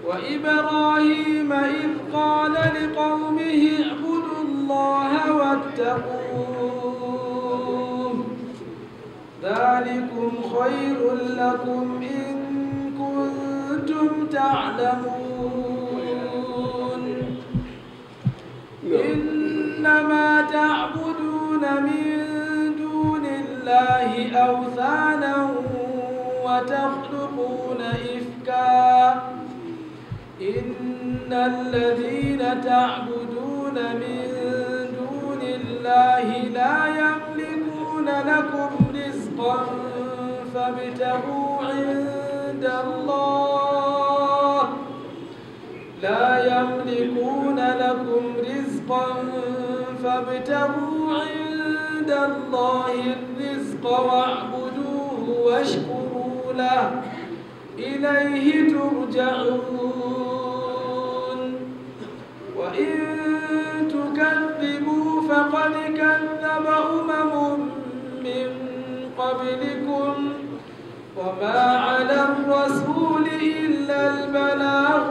وإبراهيم إذ قال لقومه اعبدوا الله واتقوه ذلكم خير لكم إن كنتم تعلمون إنما تعبدون من دون الله أوثانا وتخلقون إفكا إن الذين تعبدون من دون الله لا يملكون لكم رزقا فابتغوا عند الله لا يملكون لكم رزقا فابتغوا عند الله الرزق واعبدوه واشكروا له إليه ترجعون وإن تكذبوا فقد كذب أمم من قبلكم وما على الرسول إلا البلاغ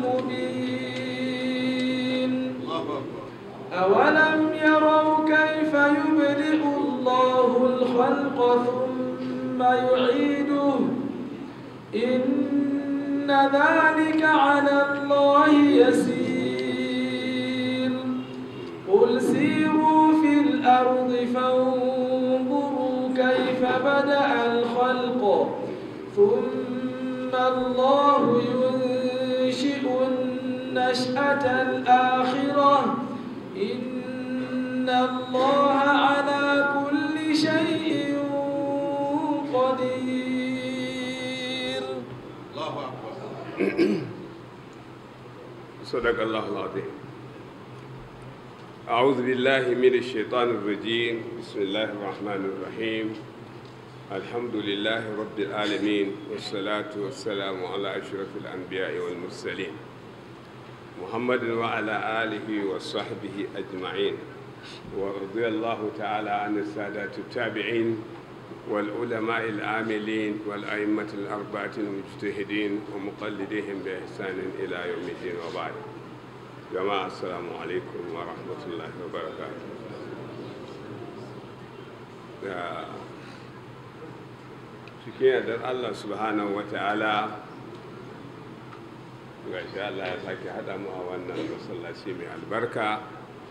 المبين أولم يروا كيف يبدئ الله الخلق ثم يعيده إن ذلك على الله يسير قل سيروا في الأرض فانظروا كيف بدأ الخلق ثم الله ينشئ النشأة الآخرة إن الله على كل شيء قدير الله أكبر صدق الله العظيم أعوذ بالله من الشيطان الرجيم بسم الله الرحمن الرحيم الحمد لله رب العالمين والصلاة والسلام على أشرف الأنبياء والمرسلين محمد وعلى آله وصحبه أجمعين ورضي الله تعالى عن السادات التابعين والعلماء العاملين والأئمة الأربعة المجتهدين ومقلديهم بإحسان إلى يوم الدين وبعد جماعة السلام عليكم ورحمة الله وبركاته da cikin yardar Allah subhanahu wa ta'ala ga shi Allah ya sake haɗa mu a wannan masallaci mai albarka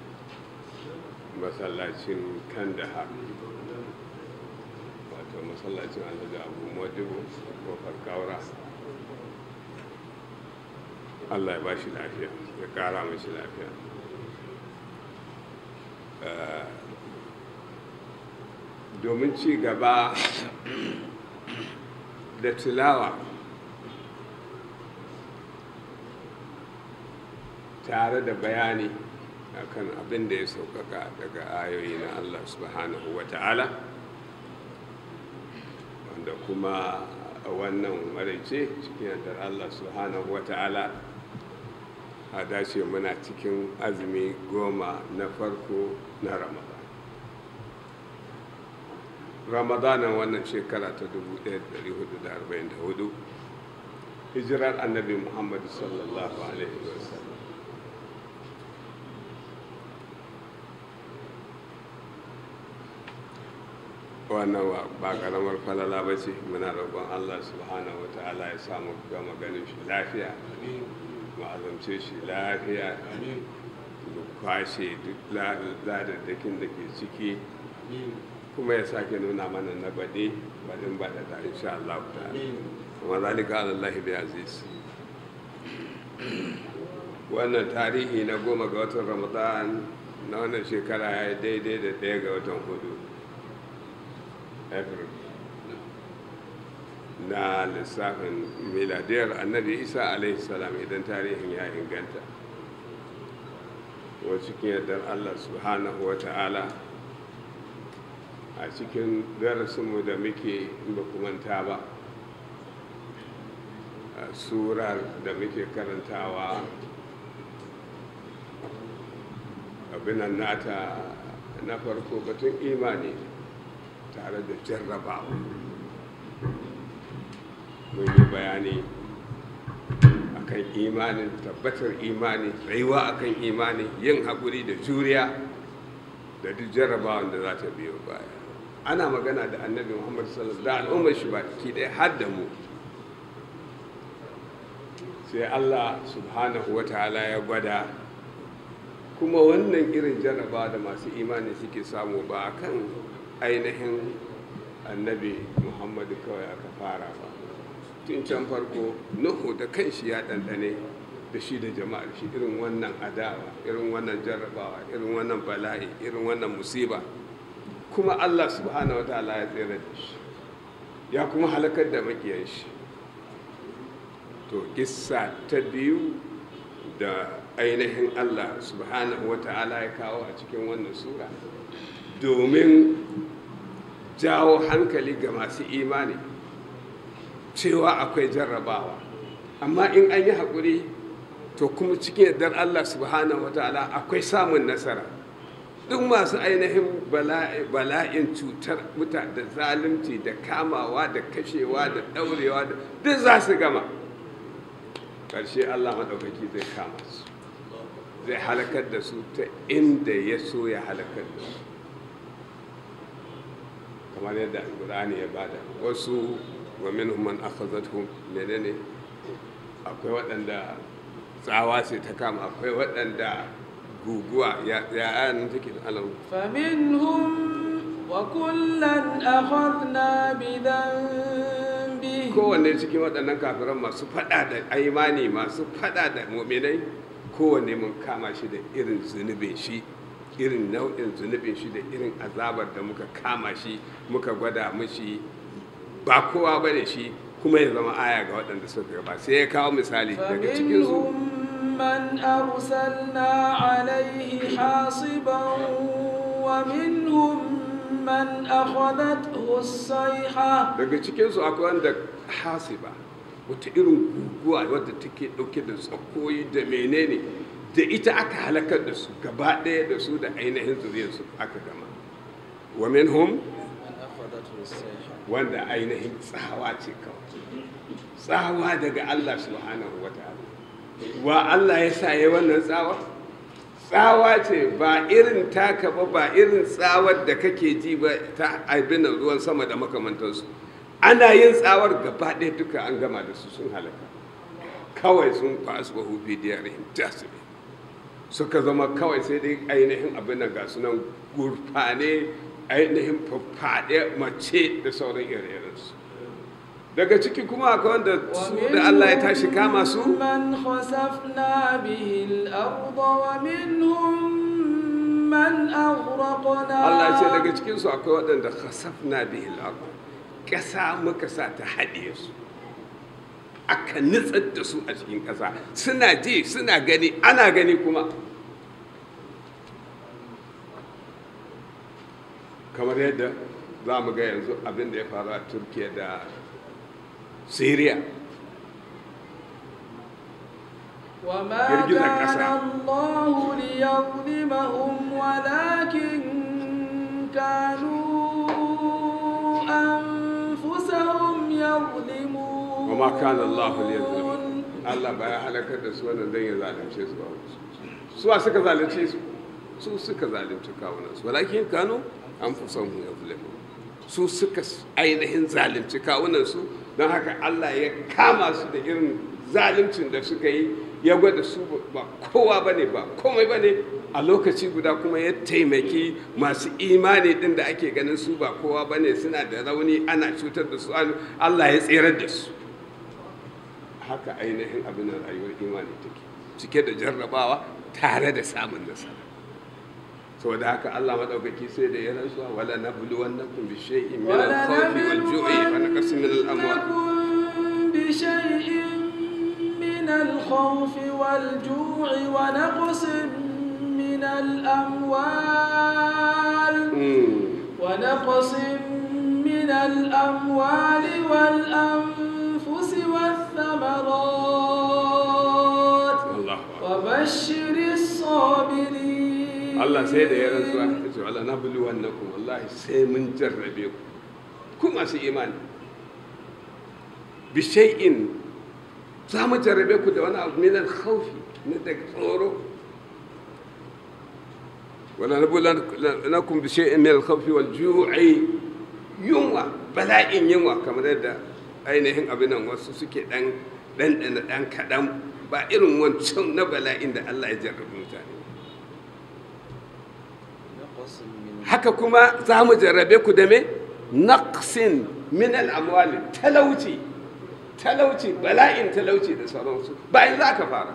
masallacin kandahar wato masallacin alhaji abu modibo kofar kaura Allah ya ba shi lafiya ya ƙara mashi lafiya domin ci gaba da tilawa tare da bayani akan abin da ya sauƙaƙa daga ayoyi na Allah subhanahu wa ta'ala wanda kuma a wannan maraice cikin yardar Allah subhanahu wa ta'ala a dace muna cikin azumi goma na farko na ramadan ramadanan wannan shekara ta 1444 hijirar annabi muhammadu sallallahu alaihi wasallam wannan ba karamar falala ba ce muna roƙon allah subhanahu wa ta'ala ya samu gama ganin shi lafiya mu azamce shi lafiya mu kwashe duk ladadakin da ke ciki kuma ya sake nuna mana na baɗe baɗin baɗa ta insha Allah ta kuma zalika alallahi bi aziz wannan tarihi na goma ga watan ramadan na wannan shekara ya yi daidai da ɗaya ga watan hudu april na lissafin miladiyar annabi isa alaihi salam idan tarihin ya inganta wa cikin yardar allah subhanahu wa ta'ala a cikin darasinmu da muke ba manta ba a surar da muke karantawa abinan nata na farko batun imani tare da jarrabawa mun yi bayani a akan imanin tabbatar imani tsayuwa akan imani yin haƙuri da juriya da duk jarrabawan da za ta biyo baya ana magana da annabi muhammad sallallahu alaihi da al'ummar shi baki ɗaya har da mu sai allah subhanahu wa ta'ala ya gwada kuma wannan irin jarraba da masu imani suke samu ba kan ainihin annabi muhammadu kawai aka fara ba tun can farko nuhu da kanshi ya ɗanɗane da shi da jama'ar shi irin wannan adawa irin wannan jarrabawa irin wannan bala'i irin wannan musiba kuma allah subhanahu wa ta'ala ya tsere da shi ya kuma halakar da makiyan shi to kissa ta biyu da ainihin allah subhanahu wa ta'ala ya kawo a cikin wannan sura domin jawo hankali ga masu imani cewa akwai jarrabawa amma in an yi haƙuri to kuma cikin yardar Allah subhanahu wataala akwai samun nasara duk masu ainihin bala'in cutar muta da zalunci da kamawa da kashewa da ɗaurewa da duk za su gama ƙarshe Allah maɗaukaki zai kama su zai halakar da su ta inda ya so ya halakar da su kamar yadda alƙur'ani ya bada wasu wa minhum man akhadhatuhum menene akwai waɗanda tsawa sai ta kama akwai waɗanda guguwa ya ayan take da alamu فمنهم وكلا أخذنا بذنبه kowanne cikin waɗannan kafiran masu faɗa da aimani masu faɗa da muminai kowanne mun kama shi da irin zunubin shi irin nau'in zunubin shi da irin azabar da muka kama shi muka gwada mishi ba kowa ba ne shi kuma ya zama aya ga waɗanda suka gaba sai ya kawo misali daga cikinsu فمنهم من أرسلنا عليه حاصبا ومنهم من أخذته الصيحة daga cikinsu akwai wanda hasiba wata irin guguwa wadda take ɗauke da tsakoyi da menene da ita aka halakar da su gaba ɗaya da su da ainihin zuriyarsu aka gama wa minhum wanda ainihin tsawa ce kawai tsawa daga Allah subhanahu wa ta'ala wa Allah ya sa ya wannan tsawa tsawa ce ba irin taka ba ba irin tsawar da kake ji ba ta abin ruwan sama da makamantansu ana yin tsawar gaba ɗaya duka an gama da su sun halaka kawai sun fasu ba hufi diyarihim tasiri suka zama kawai sai dai ainihin abin nan ga sunan gurfane ainihin faffaɗe mace da sauran ire-irensu daga ciki kuma akwai wanda su da Allah ya tashi kama su من خسفنا به الأرض ومنهم من أغرقنا Allah ya ce daga cikinsu akwai waɗanda khasafna bihil ardh ƙasa muka sa ta haɗe su aka nutsar da su a cikin ƙasa suna ji suna gani ana gani kuma kamar yadda za mu ga yanzu abin da ya faru a turkiya da syria وما girgizar كان ƙasa. الله ليظلمهم ولكن كانوا أنفسهم يظلمون wa ma kana Allah liyazlim Allah ba ya halakar da su wannan dan ya zalunce su ba su wa suka zalunce su su suka zalunci kawunan su walakin kanu an fi son yazlimu su suka ainihin zalunci kawunan su don haka Allah ya kama su da irin zaluncin da suka yi ya gwada su ba kowa bane ba komai bane a lokaci guda kuma ya taimaki masu imani din da ake ganin su ba kowa bane suna da rauni ana cutar da su Allah ya tserar da su haka ainihin abin da rayuwar imani take cike da jarrabawa tare da samun nasara saboda haka Allah madaukaki sai da ya rantsuwa wala nabluwannakum bi shay'in min al-khawfi wal ju'i wa naqsin min al-amwal ولنبلونكم بشيء من الخوف والجوع ونقص من الأموال ونقص من الأموال والأنفس والثمرات Allahu akbar وبشر الصابرين Allah sai da ya rantsuwa ya ce wala nabluwannakum wallahi sai mun jarrabe ku ku masu imani bi shay'in za mu jarrabe ku da wani abu min al-khawfi na daga tsoro wala nabulakum bi shay'in min al-khawfi wal ju'i yunwa bala'in yunwa kamar yadda ainihin abin nan wasu suke dan dan dan dan kadan ba irin wancan na bala'in da Allah ya jarrabe mutane haka kuma za mu jarrabe ku da me naqsin min al-amwali talauci talauci bala'in talauci da sauransu bayan za ka fara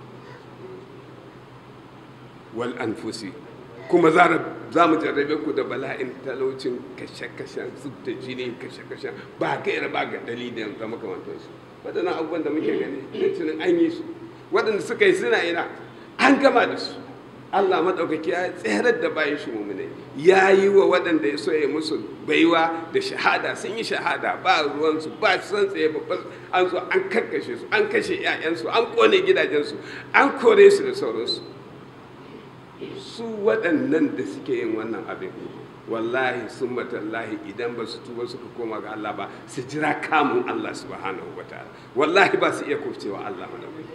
wal anfusi kuma za mu jarrabe ku da bala'in talaucin kashe-kashen zub da jini kashe-kashen ba gaira ba ga dalilin da makamantarsu waɗannan abubuwan da muke gani tunin an yi su waɗanda suka yi suna ina an gama da su Allah maɗaukaki ya tserar da bayan shi mummune ya yi wa waɗanda ya so ya musu baiwa da shahada sun yi shahada ba ruwansu ba su san tsaye ba an zo an karkashe su an kashe 'ya'yansu an kone gidajensu an kore su da sauransu su waɗannan da suke yin wannan abin wallahi sun matallahi idan ba su tuba suka koma ga Allah ba su jira kamun Allah subhanahu wa ta'ala wallahi ba su iya kofcewa Allah madaukaki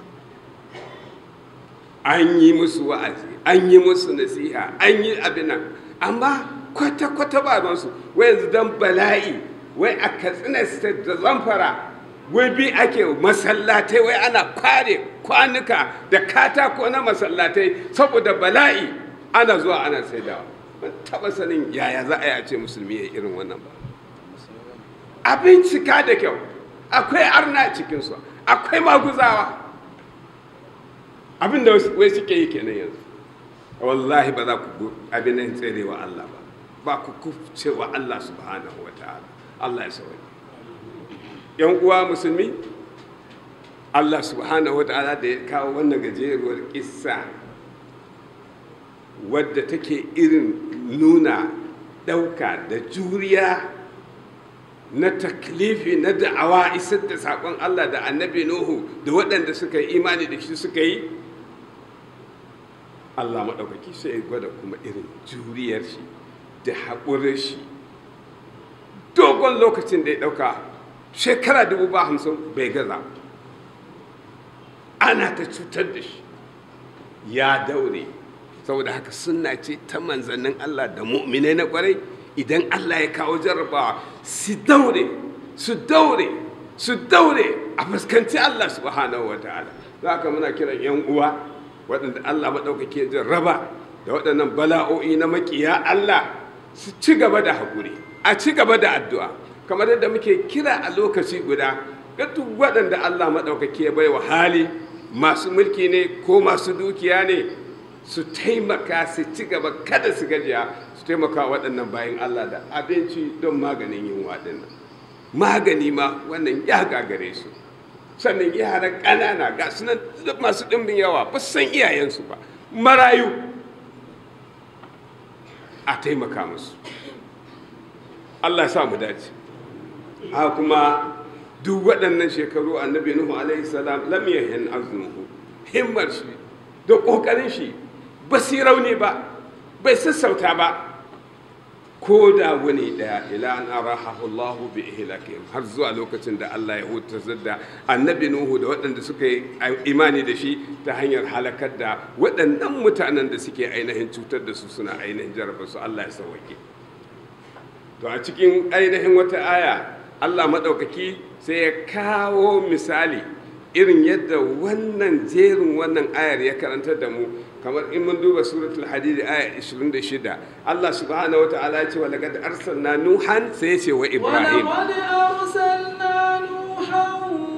an yi musu wa'azi an yi musu nasiha an yi abin nan amma kwata-kwata ba su wai yanzu don bala'i wai a katsina state da zamfara wai bi ake masallatai wai ana kware kwanuka da katako na masallatai saboda bala'i ana zuwa ana saidawa ban taba sanin yaya za a yi a ce musulmi ya irin wannan ba abin cika da kyau akwai arna cikinsu akwai maguzawa abin da wai suke yi kenan yanzu wallahi ba za ku abin nan tserewa Allah ba ba ku kufce wa Allah subhanahu wa ta'ala Allah ya sauya yan uwa musulmi Allah subhanahu wa ta'ala da ya kawo wannan gajeruwar kissa wadda take irin nuna ɗauka da juriya na taklifi na da'awa isar da saƙon Allah da annabi Nuhu da waɗanda suka yi imani da shi suka yi Allah maɗaukaki sai ya gwada kuma irin juriyar shi da haƙurin shi dogon lokacin da ya ɗauka shekara dubu ba hamsin bai gaza ana ta cutar da shi ya daure saboda haka sunna ce ta manzannin Allah da mu'minai na kwarai idan Allah ya kawo jarrabawa su daure su daure su daure a fuskanci Allah subhanahu wa ta'ala za ka muna kiran yan uwa waɗanda Allah maɗaukake jarraba da waɗannan bala'o'i na maƙiya Allah su ci gaba da haƙuri a ci gaba da addu'a kamar yadda muke kira a lokaci guda ga duk waɗanda Allah maɗaukake ya bai wa hali masu mulki ne ko masu dukiya ne su taimaka su ci gaba kada su gajiya su taimaka waɗannan bayan Allah da abinci don maganin yin waɗannan magani ma wannan ya gagare su sannan yaran ƙanana ga su nan masu ɗimbin yawa ba san iyayensu ba marayu a taimaka musu Allah ya sa mu dace a kuma duk waɗannan shekaru annabi nuhu alaihi salam lam yahin azmuhu himmar shi da ƙoƙarin shi ba rauni ba bai sassauta ba ko da wani daya ila an arahahu Allahu bi ihlakihim har zuwa lokacin da Allah ya hutar da annabi Nuhu da waɗanda suka yi imani da shi ta hanyar halakar da waɗannan mutanen da suke ainihin cutar da su suna ainihin jaraba su Allah ya sauke to a cikin ainihin wata aya Allah maɗaukaki sai ya kawo misali irin yadda wannan jerin wannan ayar ya karantar da mu kamar in mun duba suratul hadid aya 26 Allah subhanahu wataala ya ce wa laqad arsalna nuhan sai ya ce wa ibrahim ولقد أرسلنا نوحا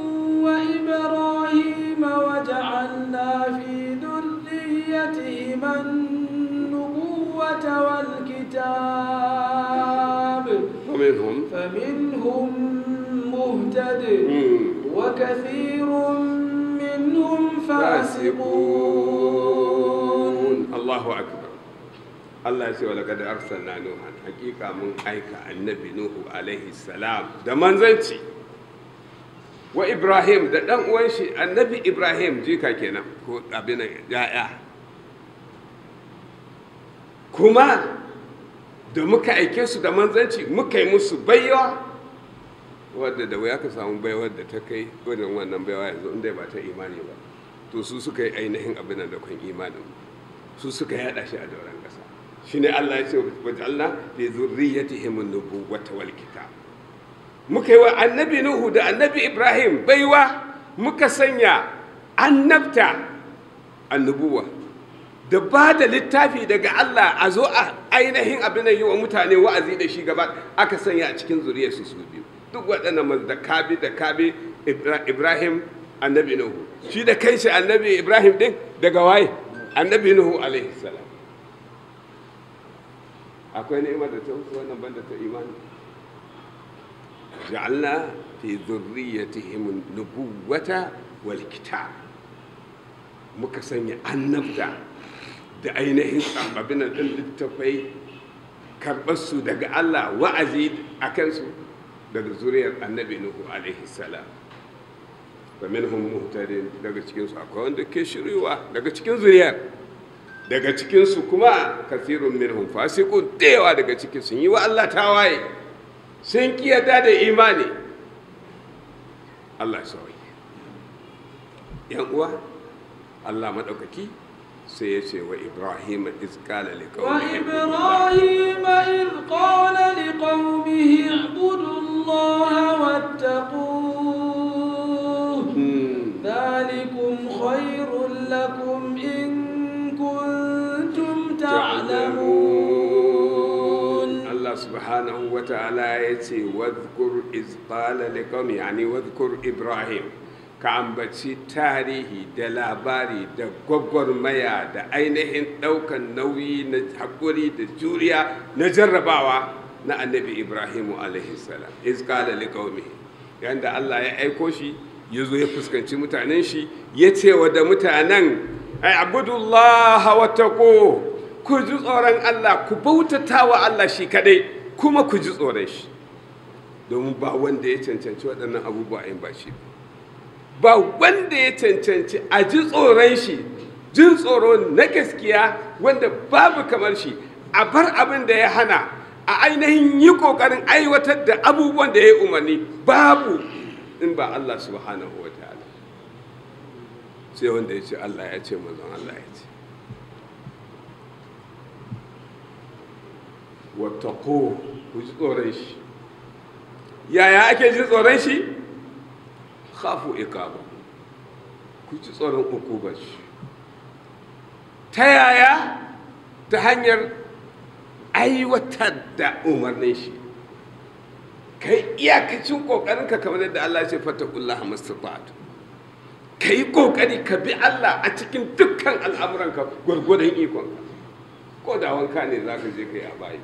وإبراهيم وجعلنا في ذريتهما النبوة والكتاب ومنهم فمنهم مهتد مم. وكثير منهم فاسقون Allahu akbar Allah ya ce wa laqad arsalna nuhan hakika mun aika annabi nuhu alaihi salam da manzanci wa ibrahim da dan uwan shi annabi ibrahim jika kenan ko abin ya'ya kuma da muka aike su da manzanci muka yi musu baiwa wadda da wuya ka samu baiwar da ta kai wannan wannan baiwa yanzu inda ba ta imani ba to su suka yi ainihin abin da kan imanin su suka yada shi a dauran ƙasa shine Allah ya ce wa ja'alna fi zurriyyatihim an-nubuwwata wal kitab muka yi wa annabi nuhu da annabi ibrahim baiwa muka sanya annabta annubuwa da ba da littafi daga Allah a zo a ainihin abin da yi wa mutane wa'azi da shi gaba aka sanya a cikin zuriyarsu su biyu duk waɗannan da kabi da kabi ibrahim annabi nuhu shi da kanshi annabi ibrahim din daga waye annabi nuhu alaihi salam akwai ni'imar da ta wuce wannan banda ta imani ja'alna fi dhurriyyatihim nubuwata wal kitab muka sanya annabta da ainihin abin din littafai karɓar su daga Allah wa'azi a kansu daga zuriyar annabi nuhu alaihi salam wa minhum muhtadin daga cikin su akwai wanda ke shirywa daga cikin zuriyar daga cikin su kuma kasirun minhum fasiqun da yawa daga cikin sun yi wa Allah tawaye sun kiyata da imani Allah sauyi yan uwa Allah maɗaukaki sai ya ce wa Ibrahim izkala وإبراهيم إذ قال لقومه اعبدوا الله واتقوه ذلكم خير لكم إن كنتم تعلمون Allah subhanahu wa ta'ala ya ce wadhkur izqala liqawmi yani wadhkur Ibrahim ka ambaci tarihi da labari da gwagwarmaya da ainihin ɗaukan nauyi na haƙuri da juriya na jarrabawa na annabi Ibrahimu alaihi salam izqala liqawmi yanda Allah ya aiko shi ya zo ya fuskanci mutanen shi ya ce wa da mutanen ai abudullaha wa taqu ku ji tsoron Allah ku bautata wa Allah shi kadai kuma ku ji tsoron shi domin ba wanda ya cancanci waɗannan abubuwa in ba shi ba wanda ya cancanci a ji tsoron shi jin tsoro na gaskiya wanda babu kamar shi a bar abin da ya hana a ainihin yi ƙoƙarin aiwatar da abubuwan da ya yi umarni babu in ba Allah subhanahu wa ta'ala sai wanda ya ce Allah ya ce mazan Allah ya ce wattako ku ji tsoron shi yaya ake ji tsoron shi khafu ikaba ku ji tsoron ukubar shi ta yaya ta hanyar aiwatar da umarnin shi kai iyakacin ƙoƙarinka kamar yadda Allah ce fatakullaha mastata'tu ka yi ƙoƙari ka bi Allah a cikin dukkan al'amuranka gwargwadon ikonka ko da wanka ne za ka je ka yi a bayi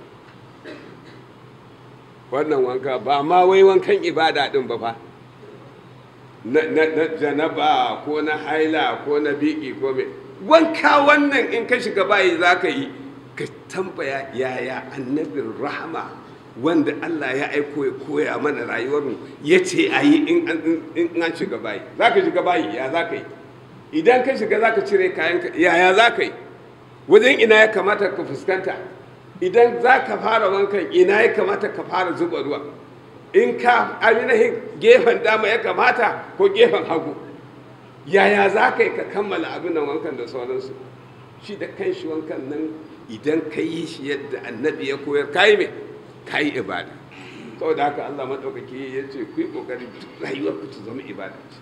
wannan wanka ba ma wai wankan ibada din ba fa na janaba ko na haila ko na biki ko me wanka wannan in ka shiga bayi za ka yi ka tambaya yaya annabin rahama wanda Allah ya aiko ya koya mana rayuwarmu ya ce a yi in an shiga bayi za ka shiga bayi ya za ka yi idan ka shiga za ka cire kayan yaya za ka yi wajen ina ya kamata ka fuskanta idan za ka fara wankan ina ya kamata ka fara zuba ruwa in ka ainihin gefen dama ya kamata ko gefen hagu yaya za ka yi ka kammala abin nan wankan da sauransu shi da kan shi wankan nan idan ka yi shi yadda annabi ya koyar ka yi mai ka yi ibada saboda haka allah maɗaukaki ya ce ku yi ƙoƙari rayuwar ku ta zama ibada ce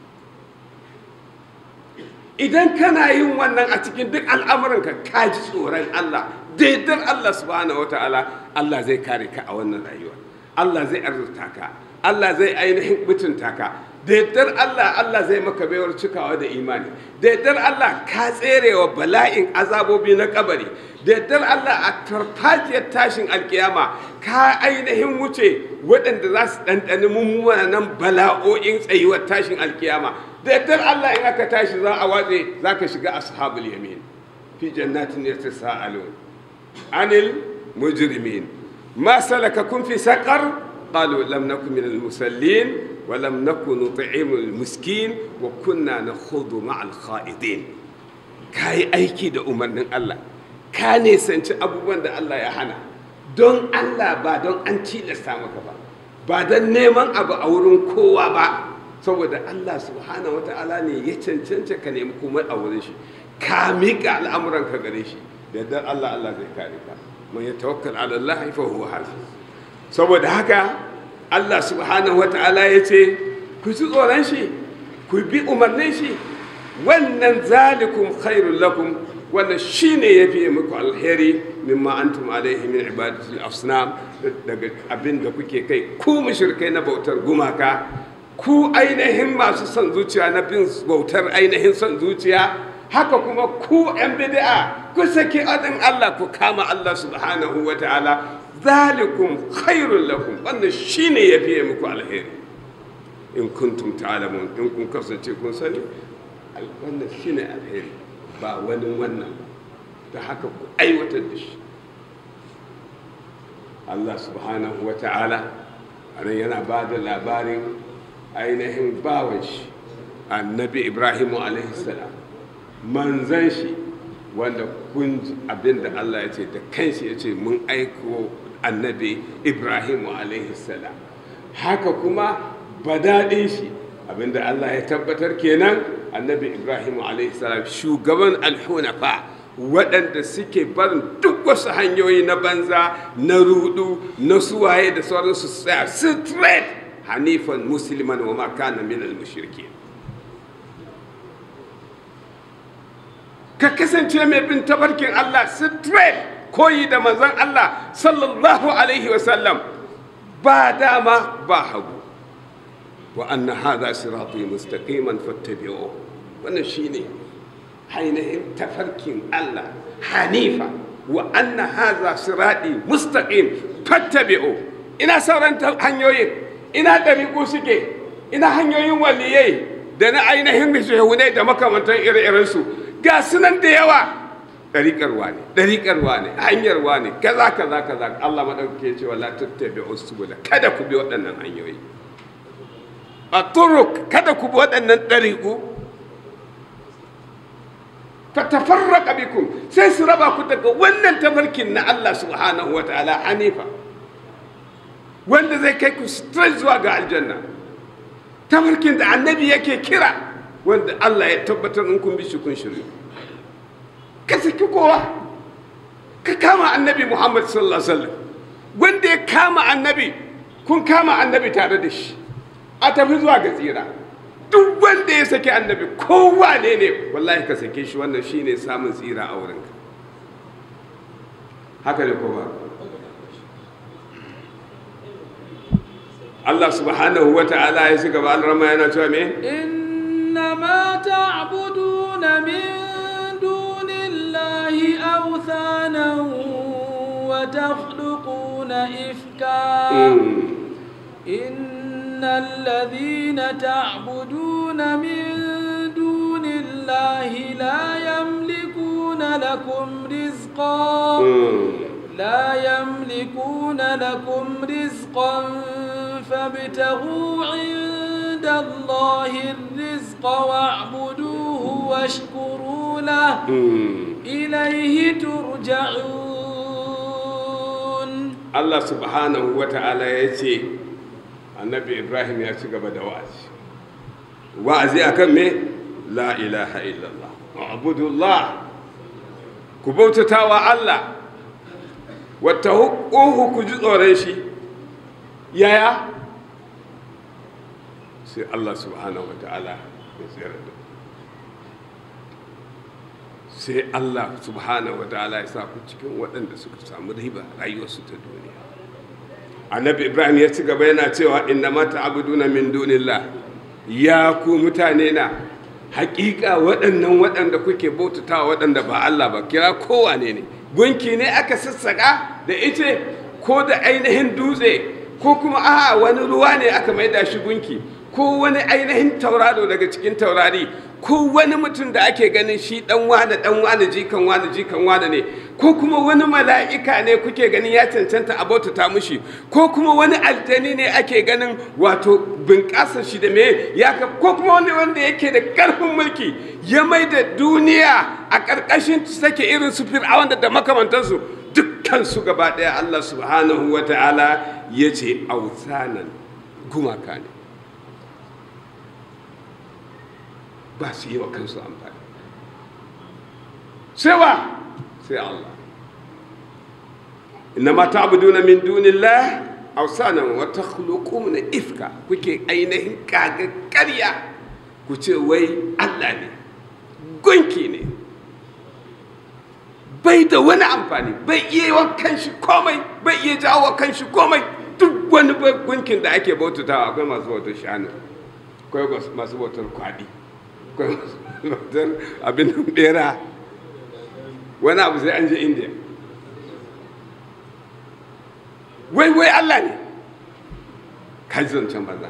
idan kana yin wannan a cikin duk al'amuranka ka ji tsoron Allah daidar Allah subhanahu wa ta'ala Allah zai kare ka a wannan rayuwa Allah zai arzuta ka Allah zai ainihin mutunta ka daidar Allah Allah zai maka baiwar cikawa da imani daidar Allah ka tserewa bala'in azabobi na kabari daidar Allah a farfajiyar tashin alkiyama ka ainihin wuce waɗanda za su ɗanɗani mummunan bala'o'in tsayuwar tashin alkiyama daidar Allah in aka tashi za a watse za ka shiga ashabul yamin fi jannatin yatasaalun anil mujrimin ma salakakum fi saqar qalu lam nakun minal musallin wa lam nakun nut'imul miskin wa kunna nakhudhu ma'al kha'idin kai aiki da umarnin Allah ka nisanci abubuwan da Allah ya hana don Allah ba don an tilasta maka ba ba don neman abu a wurin kowa ba saboda Allah subhanahu wata'ala ne ya cancanta ka nemi komai a wurin shi ka miƙa al'amuran ka gare shi da yardar Allah Allah zai kare ka man ya tawakkal ala Allah fa huwa hasib saboda haka Allah subhanahu wata'ala ya ce ku ji tsoron shi ku bi umarnin shi wannan zalikum khairul lakum wannan shine yafi muku alheri mimma antum alaihi min ibadatil asnam daga abin da kuke kai ku mushrikai na bautar gumaka ku ainihin masu son zuciya na bin bautar ainihin son zuciya haka kuma ku yan bid'a ku saki adin Allah ku kama Allah subhanahu wa ta'ala zalikum khairul lakum wannan shine yafi muku alheri in kuntum ta'lamun in kun kasance kun sani wannan shine alheri ba wani wannan ta haka ku aiwatar da shi Allah subhanahu wa ta'ala a nan yana ba da labarin ainihin bawan shi annabi ibrahimu salam manzan shi wanda kun abin da Allah ya ce da kanshi ya ce mun aiko annabi ibrahimu salam haka kuma badaɗin shi abinda Allah ya tabbatar kenan annabi ibrahimu salam shugaban alhunafa waɗanda suke barin duk wasu hanyoyi na banza na rudu na suwaye da sauransu tsaya straight hanifan musulman wa makana minal mushriki ka kasance mai bin tabarkin Allah straight koyi da manzon Allah sallallahu alaihi wasallam ba dama ba hagu wa anna hadha sirati mustaqiman fattabi'uhu wannan shine ainihin tafarkin Allah hanifa wa anna haza siradi mustaqim fattabi'u ina sauran hanyoyin ina ɗariƙu suke ina hanyoyin waliyai da na ainihin shehunai da makamantan ire-irensu ga sunan da yawa ɗariƙarwa ne ɗariƙarwa ne hanyarwa ne kaza kaza kaza Allah maɗauke cewa la tattabi'u subula kada ku bi waɗannan hanyoyi a turuk kada ku bi waɗannan ɗariƙu fatafarraka bikum sai su raba ku daga wannan tafarkin na Allah subhanahu wataala hanifa wanda zai kai ku straight zuwa ga aljanna tafarkin da annabi yake kira wanda Allah ya tabbatar in kun bi shi kun shiryu ka saki kowa ka kama annabi Muhammad sallallahu alaihi wasallam wanda ya kama annabi kun kama annabi tare da shi a tafi zuwa ga tsira duk wanda ya saki annabi kowa ne ne wallahi ka sake shi wannan shine samun tsira a wurinka haka ne kowa Allah subhanahu wa ta'ala ya shiga ba alrama yana cewa me إنما تعبدون من دون الله أوثانا وتخلقون إفكا إن الذين تعبدون من دون الله لا يملكون لكم رزقا لا يملكون لكم رزقا فابتغوا عند الله الرزق واعبدوه واشكروا له إليه ترجعون Allah subhanahu wa ta'ala ya ce annabi Ibrahim ya ci gaba da wa'azi wa'azi akan me la ilaha illallah abudullah ku bautata wa Allah wata hukuhu ku ji tsoron shi yaya sai Allah subhanahu wa ta'ala ya tsere da sai Allah subhanahu wa ta'ala ya sa ku cikin waɗanda suka samu riba rayuwarsu ta duniya annabi ibrahim ya ci gaba yana cewa inna ma ta'buduna min dunillah ya ku mutane na hakika waɗannan waɗanda kuke bautata waɗanda ba Allah ba kira kowane ne gunki ne aka sassaka da ice ko da ainihin dutse ko kuma a wani ruwa ne aka maida shi gunki ko wani ainihin tauraro daga cikin taurari ko wani mutum da ake ganin shi dan wane dan wane jikan wane jikan wane ne ko kuma wani mala'ika ne kuke ganin ya cancanta a bautata mushi ko kuma wani aljani ne ake ganin wato bunƙasar shi da me ya ko kuma wani wanda yake da ƙarfin mulki ya mai da duniya a ƙarƙashin sake irin su fir'awan da makamantansu duk dukkansu gaba ɗaya Allah subhanahu wa ta'ala ya ce authanan gumaka ne ba su yi wa kansu amfani sai wa sai Allah innama ta'buduna min dunillah awsanan wa takhluquna ifka kuke ainihin kaga ƙarya ku ce wai Allah ne gunki ne bai da wani amfani bai iya wa kanshi komai bai iya jawo wa kanshi komai duk wani gunkin da ake bautatawa akwai masu bautar shanu akwai masu bautar kwaɗi akwai masu bautar abin bera wani abu sai an je indiya wai wai allah ne kaji zancen banza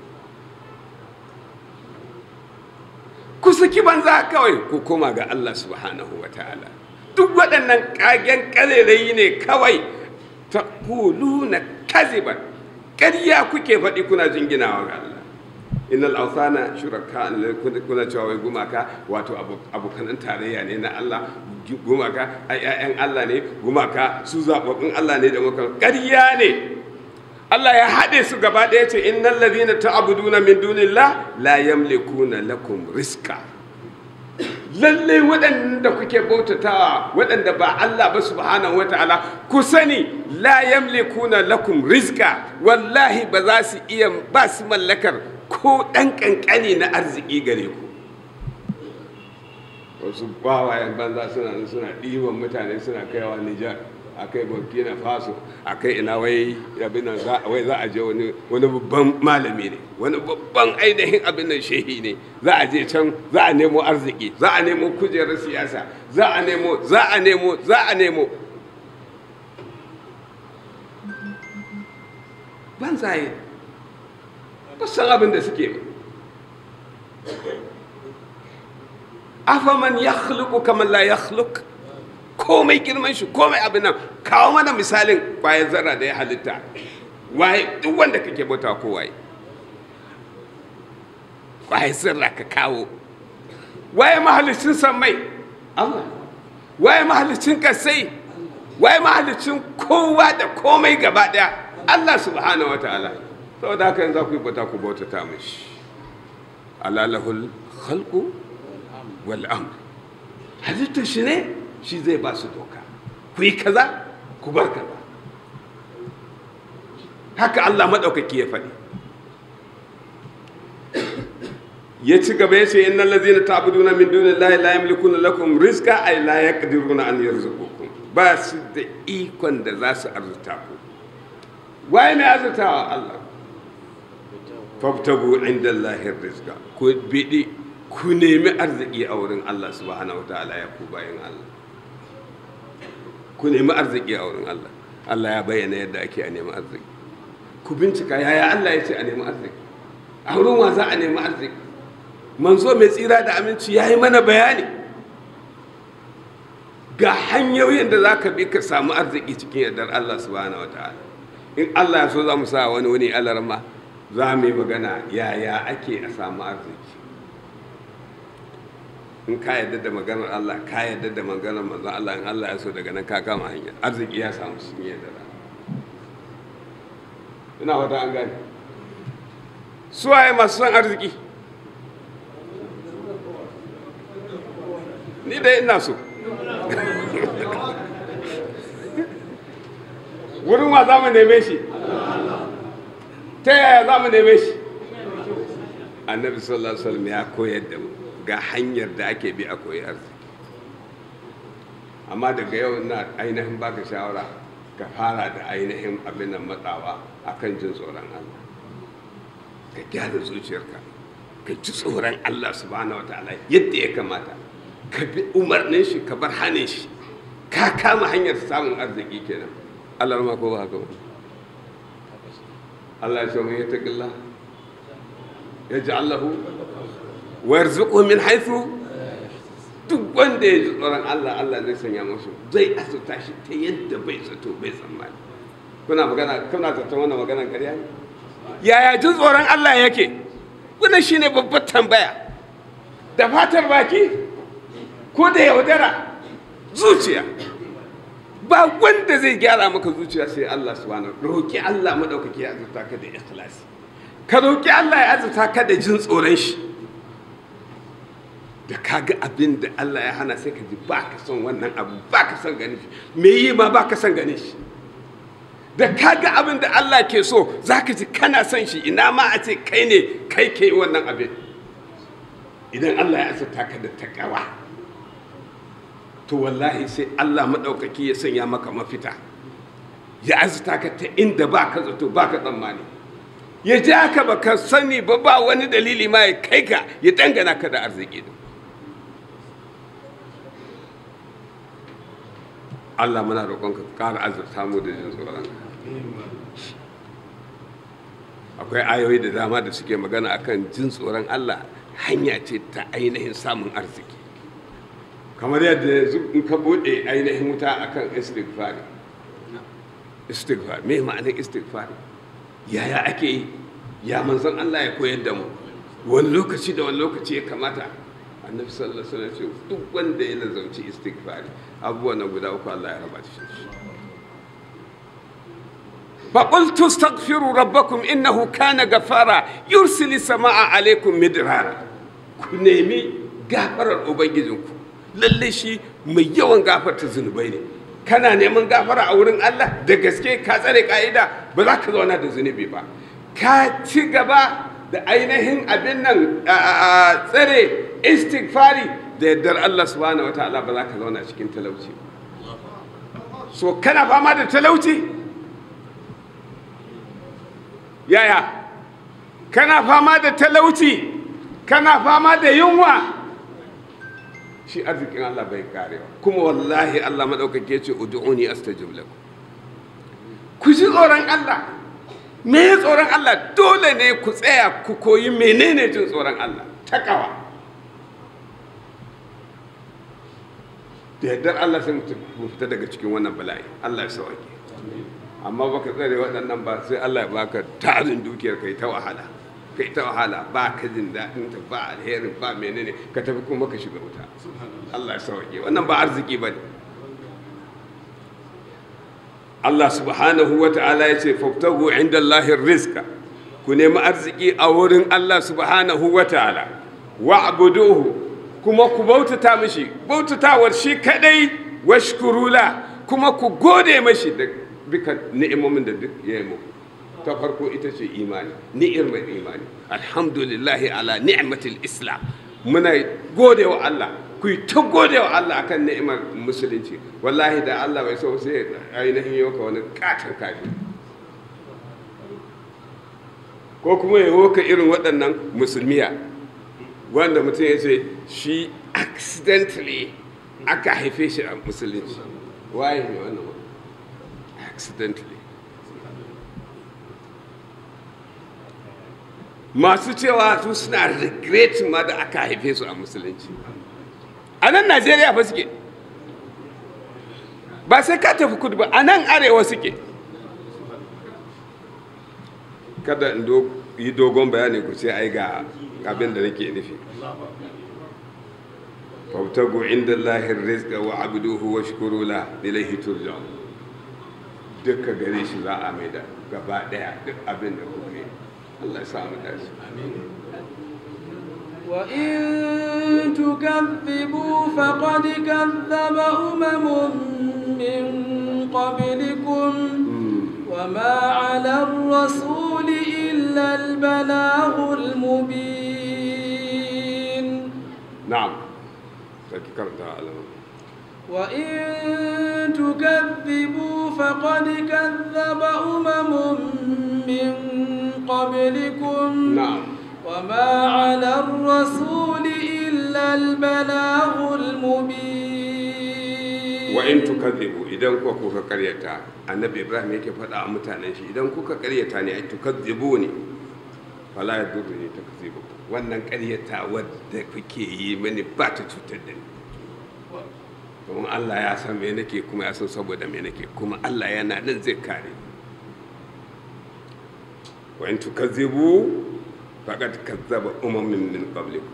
ku saki banza kawai ku koma ga allah subhanahu wa ta'ala duk waɗannan ƙagen ƙarerayi ne kawai ta na kaziban ƙarya kuke faɗi kuna jinginawa ga allah innal awthana shuraka kuna cewa wai gumaka wato abokanan tarayya ne na Allah gumaka ai ƴaƴan Allah ne gumaka su zababbin Allah ne da muka ƙarya ne Allah ya haɗe su gaba ɗaya ce innal ladhina ta'buduna min dunillah la yamlikuna lakum rizqa lalle waɗanda kuke bautatawa waɗanda ba Allah ba subhanahu wataala ku sani la yamlikuna lakum rizqa wallahi ba za su iya ba su mallakar ko ɗan ƙanƙani na arziki gare ku wasu bawayen banza suna suna ɗiban mutane suna kaiwa nijar a kai burkina faso a kai ina wai abin nan wai za a je wani wani babban malami ne wani babban ainihin abin nan shehi ne za a je can za a nemo arziki za a nemo kujerar siyasa za a nemo za a nemo za a nemo banzaye ba san abin da suke ba afaman ya khluku kamar la ya khluk komai girman shi komai abin nan kawo mana misalin bayan zarra da ya halitta waye duk wanda kake bauta ko waye waye sirra ka kawo waye mahalicin sammai Allah waye mahalicin kasai waye mahalicin kowa da komai gaba daya Allah subhanahu wataala saboda haka yanzu ku yi bauta ku bauta ta mishi alalahul khalqu wal amr halittar shi ne shi zai ba su doka ku yi kaza ku bar kaza haka Allah maɗaukaki ya faɗi ya ci gaba ya ce innal ladzina ta'buduna min dunillahi la yamlikuna lakum rizqa ay la yaqdiruna an yarzuqukum ba su da ikon da za su arzuta ku waye mai arzutawa Allah fabtagu inda Allahin rizqa ku bidi ku nemi arziki a wurin Allah subhanahu wataala ya ku bayan Allah ku nemi arziki a wurin Allah Allah ya bayyana yadda ake a nemi arziki ku bincika yaya Allah ya ce a nemi arziki a wurin wa za a nemi arziki manzo mai tsira da aminci ya yi mana bayani ga hanyoyin da za ka bi ka samu arziki cikin yardar Allah subhanahu wataala in Allah ya so za mu sa wani wani alarma za mu yi magana yaya ake a samu arziki in ka yadda da maganar Allah ka yadda da maganar manzon Allah in Allah ya so daga nan ka kama hanya arziki ya samu sun yi da ina wata an gane suwaye masu son arziki ni dai ina so wurin wa za mu neme shi ta yaya za mu neme shi annabi sallallahu alaihi wasallam ya koyar da mu ga hanyar da ake bi a koyi arziki amma daga yau na ainihin baka shawara ka fara da ainihin abin nan matsawa akan jin tsoron Allah ka gyara zuciyarka ka ji tsoron Allah subhanahu wataala yadda ya kamata ka bi umarnin shi ka bar hane shi ka kama hanyar samun arziki kenan Allah ma ko ba haka ba Allah ya ce mun yattaqillah yaj'al lahu wa yarzuquhu min haythu duk wanda ya ji tsoron Allah Allah zai sanya musu zai asuta shi ta yadda bai zato bai tsammani kuna magana kuna tattauna wannan maganar ƙarya ne yaya jin tsoron Allah yake wannan shine babbar tambaya da fatar baki ko da yaudara zuciya ba wanda zai gyara maka zuciya sai Allah subhanahu roki Allah madaukaki ya azurta ka da ikhlasi ka roki Allah ya azurta ka da jin tsoron shi da ka ga abin da Allah ya hana sai ka ji ba ka son wannan abu ba ka son ganin shi me yi ma ba ka son ganin shi da ka ga abin da Allah ke so za ka ji kana son shi ina ma a ce kai ne kai ke wannan abin idan Allah ya azurta ka da takawa to wallahi sai Allah maɗaukaki ya sanya maka mafita ya azurta ka ta inda ba ka zato ba ka tsammani ya ja ka ba ka sani ba ba wani dalili ma ya kai ka ya dangana ka da arziki din Allah muna roƙonka ka ƙara azurta mu da jin tsoron akwai ayoyi da dama da suke magana akan jin tsoron Allah hanya ce ta ainihin samun arziki kamar yadda yanzu in ka buɗe ainihin wuta akan istighfari istighfar me ma'anar istighfari yaya ake yi ya manzon Allah ya koyar da mu wani lokaci da wani lokaci ya kamata annabi sallallahu alaihi wasallam ce duk wanda ya lazauci istighfari abubuwan na guda uku Allah ya raba shi فقلت استغفروا ربكم انه كان غفارا يرسل السماء عليكم مدرارا ku nemi gafarar ubangijinku lalle shi mai yawan gafarta zunubai ne kana neman gafara a wurin Allah da gaske ka tsare ka'ida ba za ka zauna da zunubi ba ka ci gaba da ainihin abin nan tsare istighfari da yardar Allah subhanahu wataala ba za ka zauna cikin talauci so kana fama da talauci yaya kana fama da talauci kana fama da yunwa shi arzikin Allah bai karewa kuma wallahi Allah maɗaukake ce ud'uni astajib lakum ku ji tsoron Allah me ya tsoron Allah dole ne ku tsaya ku koyi menene jin tsoron Allah takawa da yardar Allah sai mu fita daga cikin wannan bala'i Allah ya sauke amma baka tsare waɗannan ba sai Allah ya baka tarin dukiyar kai ta wahala kai ta wahala ba ka jin daɗin ta ba alherin ba menene ka tafi kuma ka shiga wuta Allah ya sauke wannan ba arziki ba ne Allah subhanahu wa ta'ala ya ce faftahu inda Allahin rizka ku nemi arziki a wurin Allah subhanahu wa ta'ala wa abuduhu kuma ku bautata mishi bautatawar shi kadai washkurula kuma ku gode mashi da duka ni'imomin da duk ya yi muku ta farko ita ce imani ni'imar imani alhamdulillahi ala ni'matil islam muna gode wa Allah ku yi ta gode wa Allah akan ni'imar musulunci wallahi da Allah bai so sai ainihin yau ka wani katon kafi ko kuma ya woka irin waɗannan musulmiya wanda mutum ya ce shi accidentally aka haife shi a musulunci waye ne wannan accidentally masu cewa su suna regret ma da aka haife su a musulunci a nan najeriya fa suke ba sai ka tafi kudu ba a nan arewa suke kada in yi dogon bayani ku ce ai ga abin da nake nufi fautagu inda lahir rizqa wa abduhu wa shukuru la ilaihi turja'un duka gare shi za a maida gaba daya duk abin da kuka yi Allah ya sa mu dace وإن تكذبوا فقد كذب أمم من قبلكم وما على الرسول إلا البلاغ المبين نعم ذكرت على وإن تكذبوا فقد كذب أمم من قبلكم نعم وما على الرسول إلا البلاغ المبين وإن تكذبوا إذا كوكا قريتا النبي إبراهيم yake faɗa a mutanen shi idan kuka ƙaryata ne ai tukazzibu ne fala yadurni takzibu wannan ƙaryata wadda kuke yi mani ba ta cutar da ni domin Allah ya san me nake kuma ya san saboda me nake kuma Allah yana nan zai kare wa in tukazzibu faqad kazzaba umamin min qablikum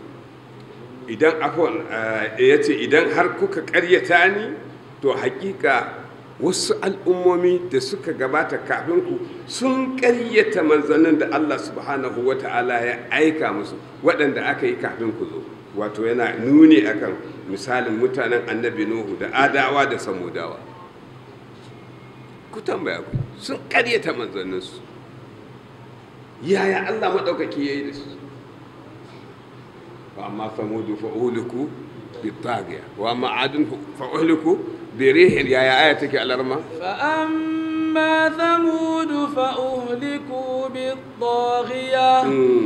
idan afwan yace idan har kuka ƙaryata ni to hakika wasu al'ummomi da suka gabata kafin ku sun ƙaryata manzannin da Allah subhanahu wa ta'ala ya aika musu waɗanda aka yi kafin ku zo wato yana nuni akan misalin mutanen annabi nuhu da adawa da samudawa ku tambaya ku sun ƙaryata manzanninsu yaya Allah maɗaukaki ya yi da su wa amma samudu fa'uliku bi tagiya wa amma adun fa'uliku بريح يا آياتك الأرمى فأما ثمود فأهلكوا بالطاغية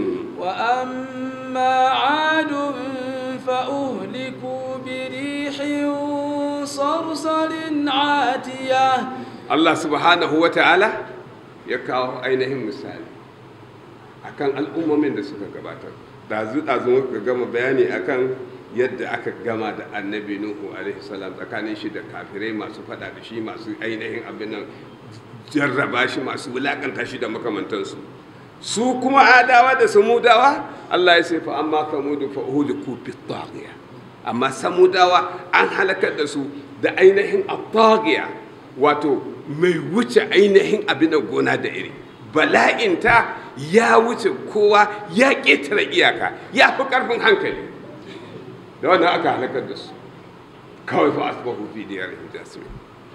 وأما عاد فأهلكوا بريح صرصر عاتية الله سبحانه وتعالى يكاو أينهم مثال akan al'ummomin da suka gabatar dazu dazu muka gama bayani akan yadda aka gama da annabi nuhu alaihi salam tsakanin shi da kafirai masu fada da shi masu ainihin abin nan jarraba shi masu wulakanta shi da makamantansu su kuma adawa da samudawa Allah ya sai fa amma samudu fa uhliku bi taghiya amma samudawa an halakar da su da ainihin at-taghiya wato mai wuce ainihin abin gona da iri bala'inta ya wuce kowa ya ƙetare iyaka ya fi ƙarfin hankali da wannan aka halakar da su kawai fa asbahu fi diyarihim jasimin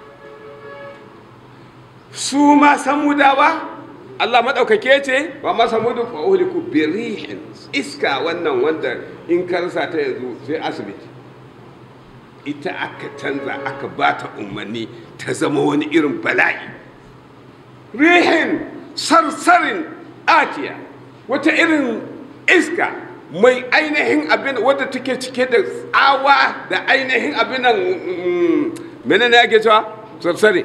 su ma samudawa Allah madaukake ce wa ma samudu fa uhliku bi rihin iska wannan wanda in ka rasa ta yanzu sai asibiti ita aka canza aka bata umarni ta zama wani irin bala'i rihin sarsarin atiya wata irin iska mai ainihin abin wadda take cike da tsawa da ainihin abin nan mene ne ake cewa sarsare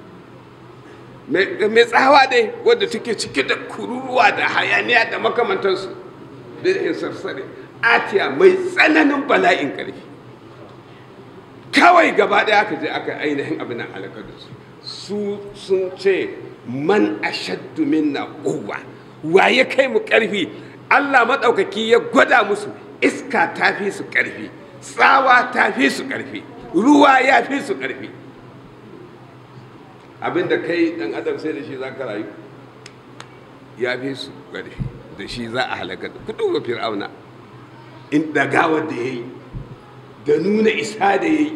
mai tsawa dai wadda take cike da kururuwa da hayaniya da makamantansu birhin sarsare atiya mai tsananin bala'in ƙarfi kawai gaba ɗaya aka je aka ainihin abin nan halakar da su su sun ce man ashaddu minna quwwa wa ya kai mu ƙarfi Allah maɗaukaki ya gwada musu iska ta fi su ƙarfi tsawa ta fi su ƙarfi ruwa ya fi su ƙarfi abinda kai ɗan adam sai da shi za ka rayu ya fi su ƙarfi da shi za a halaka da ku duba fir'auna in dagawar da ya yi da nuna isa da ya yi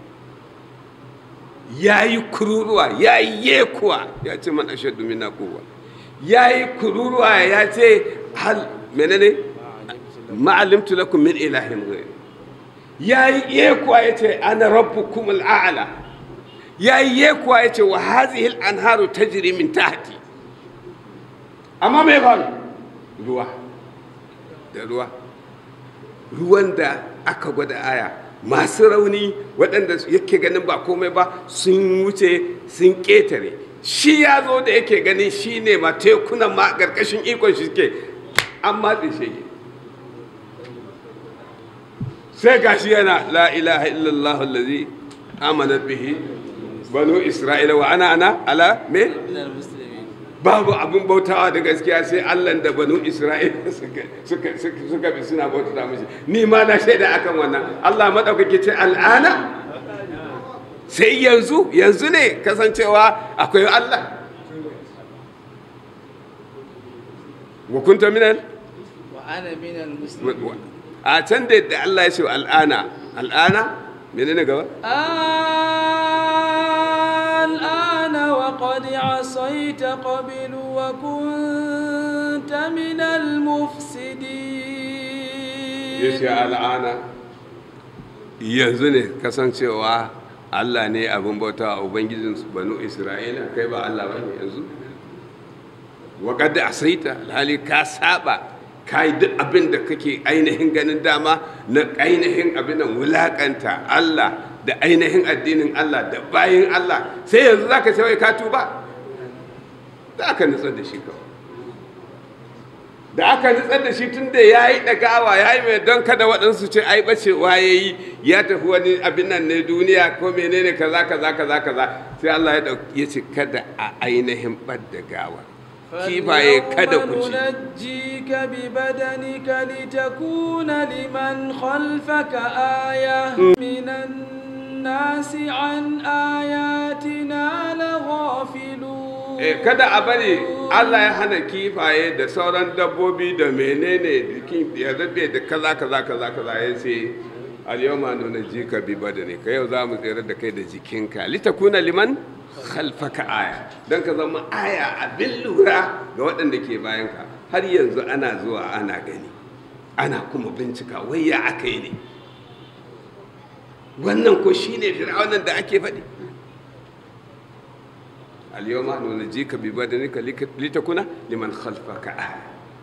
ya yi kururuwa ya yi yekuwa ya ce man ashaddu minna quwwa ya yi kururuwa ya ce hal menene ma'alimtu lakum min ilahin ghayr ya yi yekuwa ya ce ana rabbukum al'ala ya yi yekuwa ya ce wa hadhihi al-anharu tajri min tahti amma mai faru ruwa da ruwa ruwan da aka gwada aya masu rauni waɗanda yake ganin ba komai ba sun wuce sun ƙetare shi ya zo da yake ganin shi ne ma tekunan ma ƙarƙashin ikon shi ke an matse shi sai ga shi yana la ilaha illallah allazi amanat bihi banu isra'ila wa ana ana ala me babu abin bautawa da gaskiya sai Allah da banu Isra'ila suka bi suna bautata mishi ni ma na shaida akan wannan Allah madaukake ce al'ana sai yanzu yanzu ne kasancewa akwai Allah wa kunta minal wa ana minal muslimin a can da yadda Allah ya ce al'ana al'ana menene gaba الآن وقد عصيت قبل وكنت من المفسدين yace al'ana yanzu ne kasancewa Allah ne abin bauta a ubangijin banu Isra'ila kai ba Allah ba ne yanzu wa qad asaita alhali ka saba kai duk abin da kake ainihin ganin dama na ainihin abin nan wulakanta Allah da ainihin addinin Allah da bayin Allah sai yanzu zaka ce wai ka tuba da aka nutsar da shi kawai da aka nutsar da shi tun da ya yi ɗagawa ya yi mai don kada waɗansu ce ai ɓacewa ya yi ya tafi wani abin nan ne duniya ko menene kaza kaza kaza kaza sai Allah ya ya ce kada a ainihin ɓadda gawa kifaye kada ku ci ننجيك ببدنك لتكون لمن خلفك آية من الناس عن آياتنا Eh, kada a bari Allah ya hana kifaye da sauran dabbobi da menene jikin ya zabe da kaza kaza kaza kaza ya ce al-yawma nunajjika bi badanika yau za mu tsere da kai da jikinka litakuna liman khalfaka aya dan ka zama aya abin lura ga waɗanda ke bayanka har yanzu ana zuwa ana gani ana kuma bincika wai ya aka yi ne wannan ko shine fir'aunan da ake faɗi اليوم ننجيك ببدنك لك- لتكون لمن خلفك آية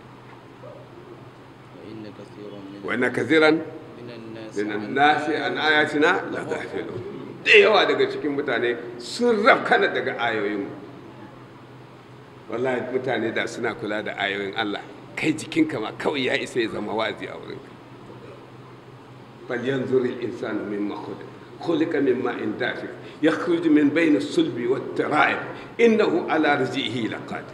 وإن كثيرا من وأن كثيرا من الناس من عن الناس عن آياتنا لغافلون da yawa daga cikin mutane sun rafkana daga ayoyin wallahi mutane da suna kula da ayoyin Allah kai jikinka ma kawai ya isa ya zama wazi a wurinka bal yanzur al insanu mimma khuliq khuliqa min ma'in dafiq yakhruju min bayni as-sulbi wat-tara'ib innahu ala rizqihi laqadir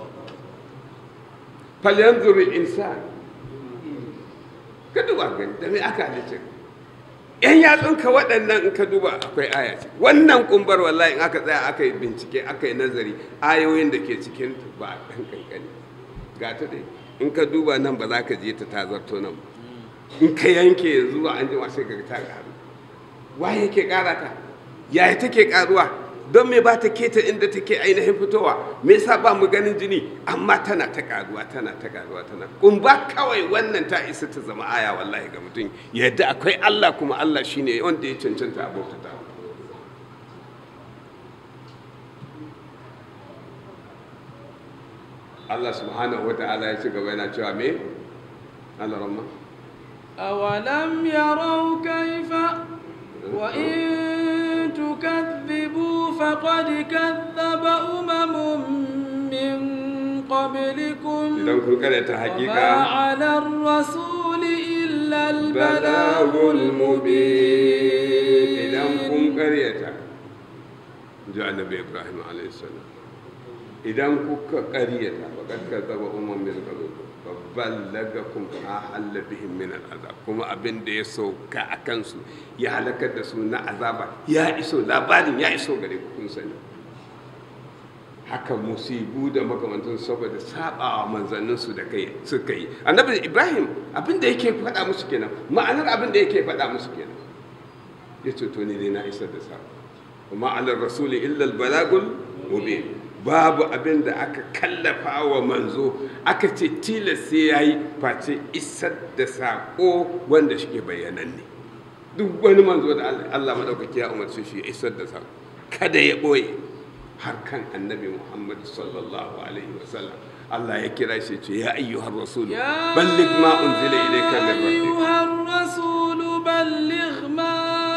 fal yanzur al insan ka duba gani da me aka halice ka yan yatsunka waɗannan in ka duba akwai aya ce wannan kumbar wallahi in aka tsaya aka yi bincike aka yi nazari ayoyin da ke cikin ta ba ɗan kankani ga ta dai in ka duba nan ba za ka je ta tazarto nan ba in ka yanke yanzu an jima sai ka ga ta ƙaru waye yake ƙara ta yaya take ƙaruwa don me ba ta keta inda take ainihin fitowa me yasa ba mu ganin jini amma tana ta ƙaruwa tana ta ƙaruwa tana kumba kawai wannan ta isa ta zama aya wallahi ga mutum yadda akwai Allah kuma Allah shine wanda ya cancanta abota ta Allah subhanahu wa ta'ala ya ci gaba yana cewa me Allah rahma أولم يروا كيف وإن تكذبوا فقد كذب أمم من قبلكم idan kun karanta وما hakika على الرسول إلا البلاغ البلاغ المبين idan kun المبين karyata ji annabi ibrahim alaihissalam idan kuka karyata faqad kadzaba umman min qablikum baballagakum ahalla bihim min al'azab kuma abin da ya sauka a kansu ya halakar da su na azaba ya iso labarin ya iso gare ku kun sani haka musibu da makamantan saboda sabawa manzanninsu da kai suka yi annabi ibrahim abin da yake faɗa musu kenan ma'anar abin da yake faɗa musu kenan ya ce to ni dai na isar da sako kuma alar rasuli illa balagul mubin babu abin da aka kallafa wa manzo aka ce tilas sai yayi face isar da sako wanda shi ke bayyananne duk wani manzo da Allah Allah madaukaki ya umarci shi ya isar da sako kada ya boye har kan annabi Muhammad sallallahu alaihi wasallam Allah ya kira shi ce ya ayyuhar rasul يا balligh ma unzila ilayka min rabbik أيها الرسول بلغ ما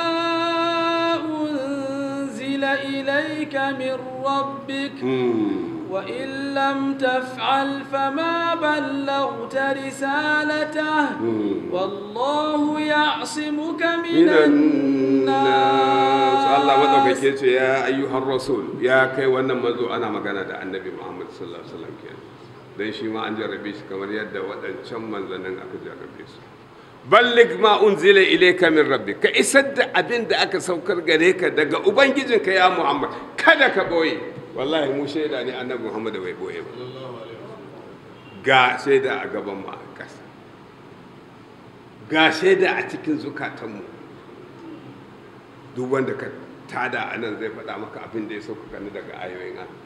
أنزل إليك من ربك Hmm. وإن لم تفعل فما بلغت رسالته Hmm. والله يعصمك من minan nas Allah الناس madaukake ce ya ayyuhar rasul ya kai wannan manzo ana magana da annabi Muhammad sallallahu alaihi wasallam kenan dan shi ma an jarrabe shi kamar yadda waɗancan manzannin aka jarrabe su ballig ma unzila ilayka min rabbik ka isar da abin da aka saukar gare ka daga ubangijinka ya Muhammad kada ka boye wallahi mu shaida ne annabi Muhammad bai boye ba ga shaida a gaban mu a ƙasa ga shaida a cikin zukatanmu duk wanda ka tada a nan zai faɗa maka abin da ya sauka kanu daga ayoyin Allah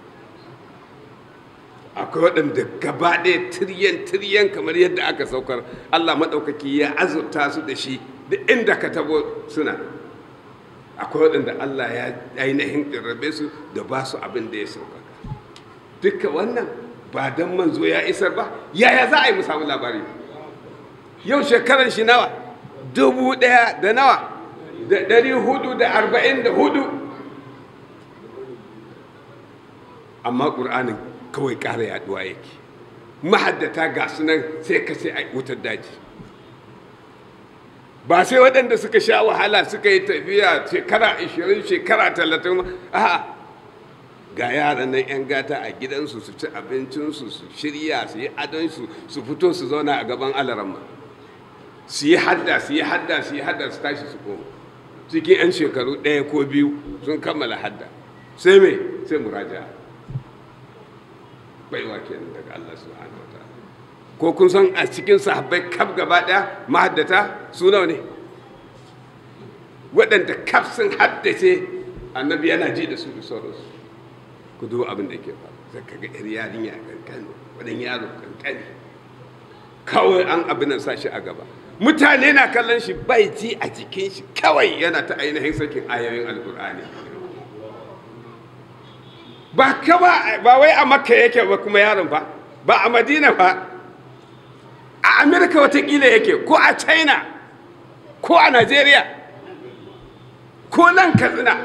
akwai waɗanda gaba ɗaya tiryan tiryan kamar yadda aka saukar Allah maɗaukaki ya azurta su da shi da inda ka tabo suna akwai waɗanda Allah ya ainihin ƙirrabe su da ba su abin da ya sauka duka wannan ba don manzo ya isar ba yaya za a yi mu samu labari yau shekaran shi nawa dubu ɗaya da nawa da ɗari hudu da arba'in da hudu amma ƙur'anin kawai ƙara yaɗuwa yake mahaddata ga sunan sai ka sai a wutar daji ba sai waɗanda suka sha wahala suka yi tafiya shekara 20 shekara 30 a ga yaran nan 'yan gata a gidansu su ci abincinsu su shirya su yi adonsu su fito su zauna a gaban alaramma su yi hadda su yi hadda su yi hadda su tashi su koma cikin 'yan shekaru ɗaya ko biyu sun kammala hadda sai me sai muraja baiwa kenan daga Allah subhanahu wataala ko kun san a cikin sahabbai kaf gaba daya mahaddata su nawa ne waɗanda kaf sun haddace annabi yana ji da su da sauransu ku duba abin da ke faru sai ka ga yar yarinya kankani wadan yaro kankani kawai an abin nan sa shi a gaba mutane na kallon shi bai ji a jikin shi kawai yana ta ainihin sakin ayoyin alkur'ani ba kaba ba wai a makka yake ba kuma yaron ba ba a madina ba a amerika watakila yake ko a china ko a nigeria ko nan katsina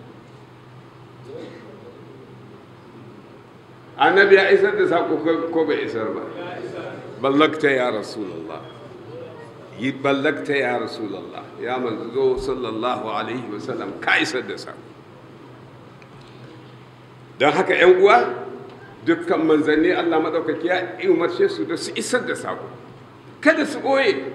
annabi ya isar da sako ko bai isar ba ballakta ya rasulallah yi ballakta ya rasulallah ya manzo sallallahu alaihi wasallam ka isar da sako don haka yan uwa dukkan manzanni allah maɗaukaki ya umarce su da su isar da sako kada su ɓoye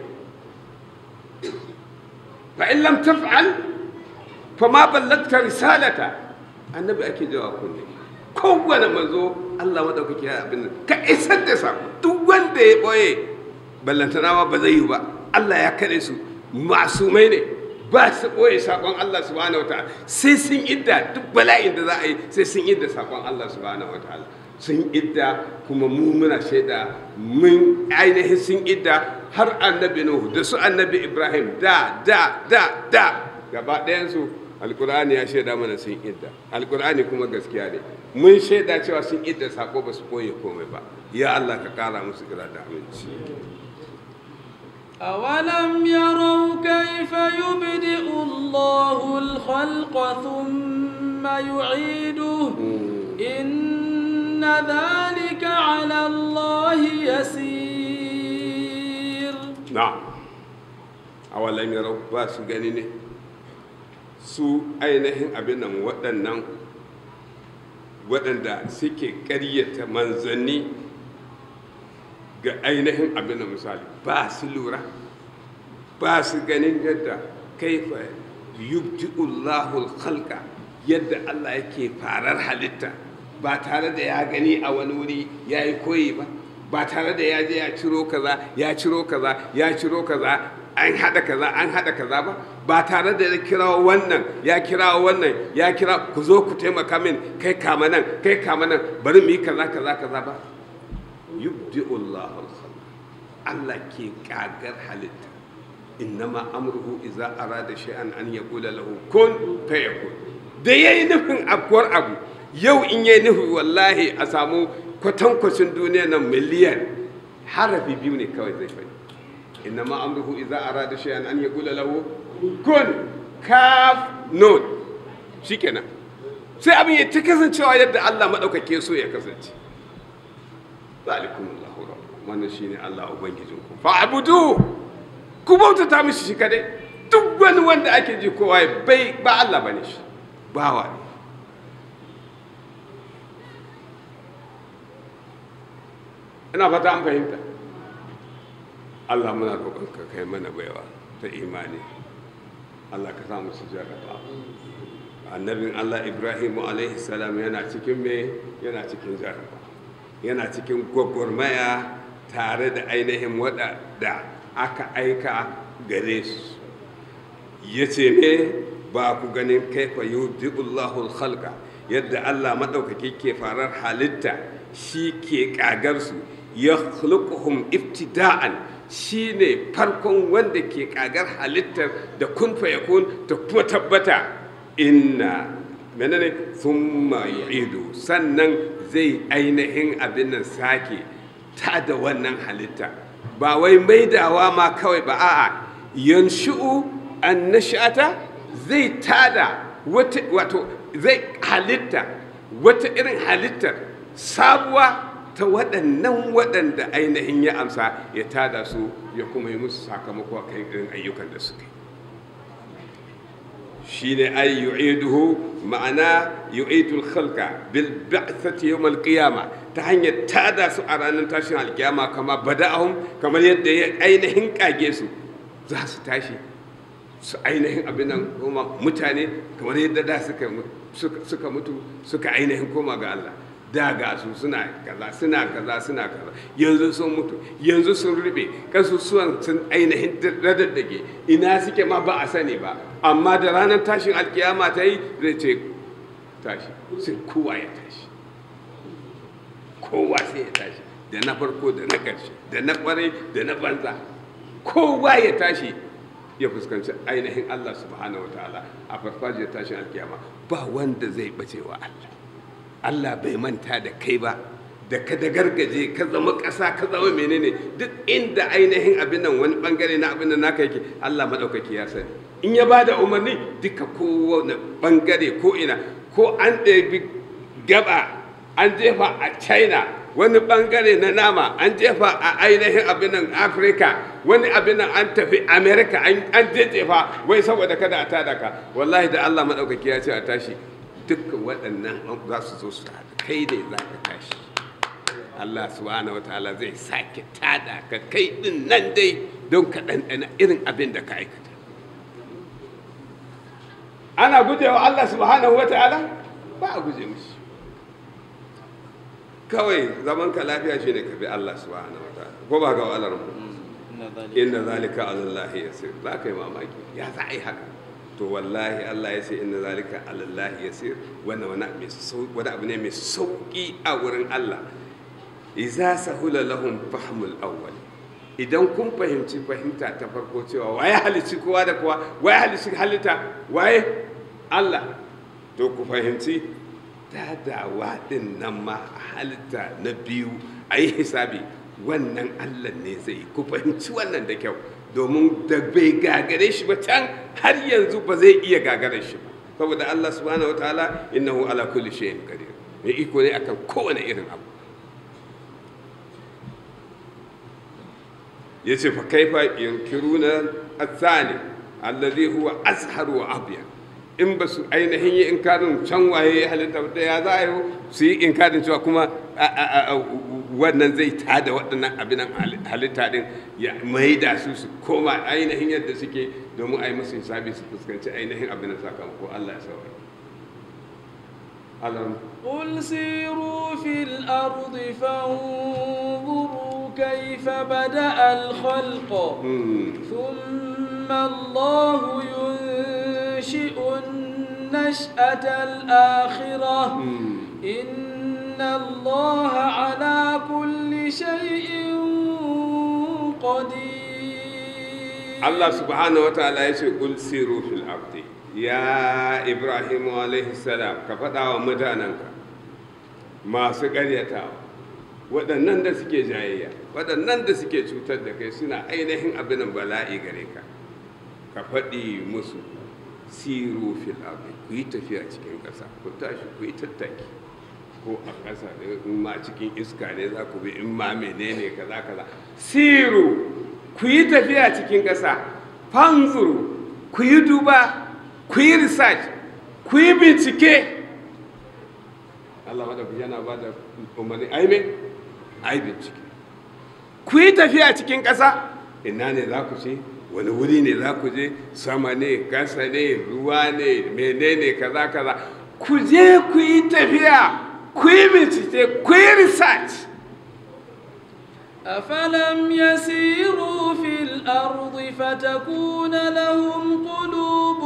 fa in lam taf'al fa ma ballakta risalata annabi ake jawa kunne kowane manzo Allah madaukaki ya abin nan ka isar da sako duk wanda ya boye ballantanawa ba zai yi ba Allah ya kare su masumai ne ba su boye sakon Allah subhanahu wataala sai sun idda duk bala'in da za a yi sai sun idda sakon Allah subhanahu wataala sun idda kuma mu muna shaida mun ainihin sun idda har annabi Nuhu da su annabi Ibrahim da da da da gaba ɗayan su alkur'ani ya shaida mana sun idda alkur'ani kuma gaskiya ne mun shaida cewa sun idda sako ba su koye komai ba ya Allah ka kara musu kira da aminci أولم يروا كيف يبدئ الله الخلق ثم يعيده إن ذلك على الله يسير na'am awalam yarau ba su gani ne su ainihin abin nan waɗannan waɗanda suke ƙaryata manzanni ga ainihin abin da misali ba su lura ba su ganin yadda kaifa yubti'ullahu khalqa yadda Allah yake farar halitta ba tare da ya gani a wani wuri ya yi koyi ba ba tare da ya je ya ciro kaza ya ciro kaza ya ciro kaza an haɗa kaza an haɗa kaza ba ba tare da ya kira wannan ya kira wannan ya kira ku zo ku taimaka min kai kama nan kai kama nan bari mu yi kaza kaza kaza ba yubdi'ullahu al-khalq Allah ke kagar halitta innama amruhu idza arada shay'an an yaqula lahu kun fayakun da yayi nufin afkuwar abu yau in yayi nufi wallahi a samu kwatankwacin duniya nan miliyan harafi biyu ne kawai zai faɗi innama amruhu idza arada shay'an an yaqula lahu kun kaf nun shikenan sai abin ya ta kasancewa yadda Allah madaukake so ya kasance zalikum Allahu rabbukum wannan shine Allah ubangijinku fa'budu ku bautata mishi shi kadai duk wani wanda ake ji kowa bai ba Allah bane shi bawa ne ina fata an fahimta Allah muna roƙon ka kai mana baiwa ta imani Allah ka samu su jarraba annabin Allah Ibrahim alaihi salam yana cikin me yana cikin jarraba yana cikin gwagwarmaya tare da ainihin waɗanda aka aika gare su ya ce me ba ku ganin kaifa yubdi'ullahu khalqa yadda Allah maɗaukaki ke farar halitta shi ke ƙagarsu ya khluquhum ibtida'an shi ne farkon wanda ke ƙagar halittar da kun yakun ta kuma tabbata inna menene thumma yu'idu sannan zai ainihin abin nan sake ta da wannan halitta ba wai maidawa ma kawai ba a'a yanshu'u an nashata zai tada wato zai halitta wata irin halittar sabuwa ta waɗannan waɗanda ainihin ya amsa ya tada su ya kuma yi musu sakamako a kan irin ayyukan da suka yi shine ay yu'iduhu ma'ana yu'idul khalqa bil ba'thati yawm al qiyamah ta hanyar tada su a ranar tashin alkiyama kama bada'ahum kamar yadda ya ainihin kage su za su tashi su ainihin abin nan kuma mutane kamar yadda da suka suka mutu suka ainihin koma ga Allah da ga su suna kaza suna kaza suna kaza yanzu sun mutu yanzu sun rube kasusuwan sun ainihin radaddage ina suke ma ba a sani ba amma da ranar tashin alkiyama ta yi zai ce tashi sai kowa ya tashi kowa sai ya tashi da na farko da na ƙarshe da na ƙwarai da na banza kowa ya tashi ya fuskanci ainihin Allah subhanahu wataala a farfajiyar tashin alkiyama ba wanda zai bace wa Allah Allah bai manta da kai ba da ka da gargaje ka zama ƙasa ka zama menene duk inda ainihin abin nan wani bangare na abin nan naka yake Allah madaukaki ya sani in ya bada umarni duka kowane bangare ko ina ko an ɗabi gaba an jefa a China wani bangare na nama an jefa a ainihin abin nan Afirka wani abin nan an tafi America an jefa wai saboda kada a tada ka wallahi da Allah madaukaki ya ce a tashi dukkan waɗannan za su zo su tada kai ne za ka tashi Allah subhanahu wa ta'ala zai sake tada ka kai din nan dai don ka ɗanɗana irin abin da ka aikata ana gujewa Allah subhanahu wa ta'ala ba a guje mishi kawai zaman ka lafiya shi ne ka bi Allah subhanahu wa ta'ala ko ba ga wa'alar mu inna zalika alallahi yasir za ka yi mamaki ya za a yi haka to wallahi Allah ya ce inna zalika alallahi yasir wannan wani abu ne mai sauki a wurin Allah iza sahula lahum fahmul awwal idan kun fahimci fahimta ta farko cewa waye halici kowa da kowa waye halici halitta waye Allah to ku fahimci dadawa din nan ma halitta na biyu a yi hisabi wannan Allah ne zai ku fahimci wannan da kyau domin da bai gagare shi ba can har yanzu ba zai iya gagare shi ba saboda Allah subhanahu wataala innahu ala kulli shay'in qadir mai iko ne akan kowane irin abu yace fa kaifa yunkiruna athani alladhi huwa azhar wa abyan in ba su ainihin yi inkarin can waye halitta da ya za a yi su yi inkarin cewa kuma wannan zai tada waɗannan abinan halitta din ya maida su su koma ainihin yadda suke domin a yi musu hisabi su fuskanci ainihin abinan sakamako Allah ya sauwa Allah قل سيروا في الأرض فانظروا كيف بدأ الخلق ثم الله ينشئ النشأة الآخرة إن الله على كل شيء قدير Allah subhanahu wa ta'ala ya ce kul siru fil ardi ya Ibrahim alaihi salam ka faɗa wa mutanenka masu ƙaryatawa waɗannan da suke jayayya waɗannan da suke cutar da kai suna ainihin abin bala'i gare ka ka faɗi musu siru fil ardi ku yi tafiya cikin ƙasa ku tashi ku yi tattaki ko a ƙasa in ma cikin iska ne za ku bi in ma menene kaza kaza siru ku yi tafiya cikin ƙasa fanzuru ku yi duba ku yi research ku yi bincike Allah madafi yana ba da umarni aime ai bincike ku yi tafiya cikin ƙasa ina ne za ku ce wani wuri ne za ku je sama ne ƙasa ne ruwa ne menene kaza kaza ku je ku yi tafiya ku yi bincike ku yi research أفلم يسيروا في الأرض فتكون لهم قلوب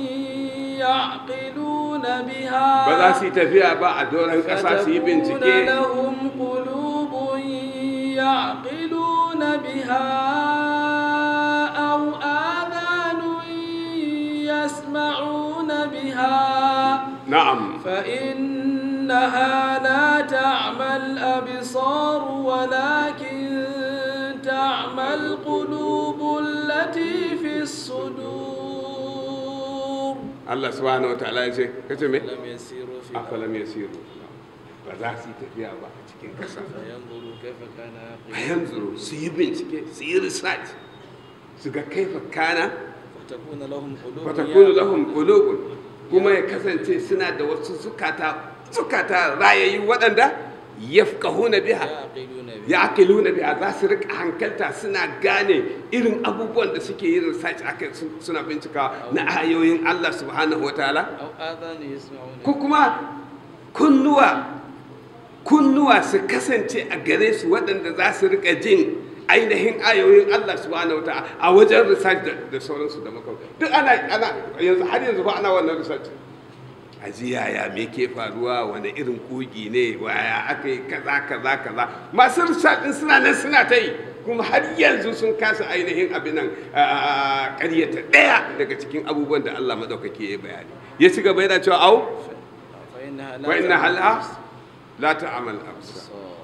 يعقلون بها ba za su yi tafiya ba a doron ƙasa su yi فتكون bincike لهم قلوب يعقلون بها أو آذان يسمعون بها na'am فإنها لا تعمى الأبصار ولكن تعمى القلوب التي في الصدور Allah subhanahu wa ta'ala ya ce kace me لم يسيروا في الأرض afalam yasiru ba za su yi tafiya ba a cikin ƙasa فينظروا كيف كان عاقبة yanzu su yi bincike su yi research su ga kaifa kana فتكون لهم قلوب fatakunu lahum qulubun kuma ya kasance suna da wasu zukata zukata rayayyu waɗanda yafqahuna biha يعقلون بها yaqiluna biha za su rika hankalta suna gane irin abubuwan da suke yin research akai su- suna bincika na ayoyin Allah subhanahu wataala أو آذان يسمعون ko kuma kunnuwa kunnuwa su kasance a gare su waɗanda za su rika jin ainihin ayoyin Allah subhanahu wa ta'ala a wajen research da, da sauransu da makon duk ana ana yanzu har yanzu fa ana wannan research a ji yaya me ke faruwa wani irin kogi ne waya aka yi kaza kaza kaza masu research din suna nan suna ta yi kuma har yanzu sun kasa ainihin abin nan a ƙaryata ɗaya daga cikin abubuwan da Allah maɗaukaki ya bayani ya ci gaba yana cewa au فإنها لا wa inna تعمل hal'a la ta'amal absar الأبصار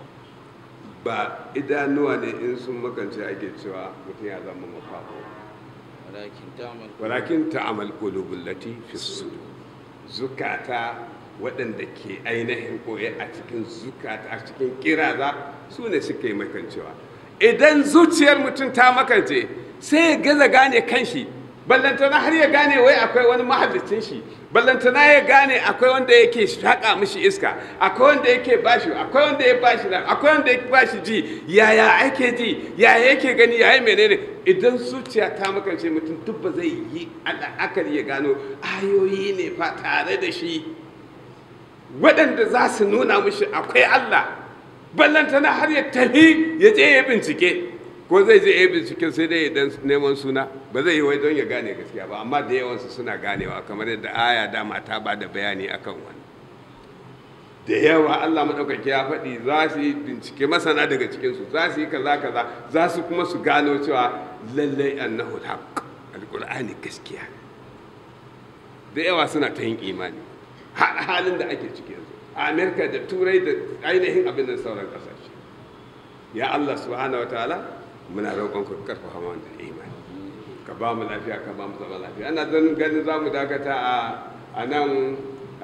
ba idanuwa ne in sun makance ake cewa mutum ya zama mafako ولكن تعمل walakin ta'amal qulubul lati fi sudur zukata waɗanda ke ainihin koye a cikin zukata a cikin kiraza su ne suka yi makancewa idan zuciyar mutum ta makance sai ya gaza gane kanshi ballantana har ya gane wai akwai wani mahallicin shi ballantana ya gane akwai wanda yake shaƙa mishi iska akwai wanda yake bashi akwai wanda ya bashi nan akwai wanda ya bashi ji yaya ake ji yaya yake gani yaya menene idan zuciya ta makance mutum duk ba zai yi la'akari ya gano ayoyi ne fa tare da shi waɗanda za su nuna mishi akwai Allah ballantana har ya tafi ya je ya bincike ko zai je ya bincike sai dai idan neman suna ba zai yi wai don ya gane gaskiya ba amma da yawansu suna ganewa kamar yadda aya dama ta ba da bayani akan wani da yawa Allah maɗaukaki ya faɗi za su yi bincike masana daga cikinsu za su yi kaza kaza za su kuma su gano cewa lallai annahu haqq alqur'ani gaskiya da yawa suna ta yin imani ha- halin da ake ciki yanzu a amerika da turai da ainihin abin da sauran kasashe ya allah subhanahu wa ta'ala muna roƙon ku karfafa mana da imani ka ba mu lafiya ka ba mu zama lafiya ana zan ganin za mu dakata a a nan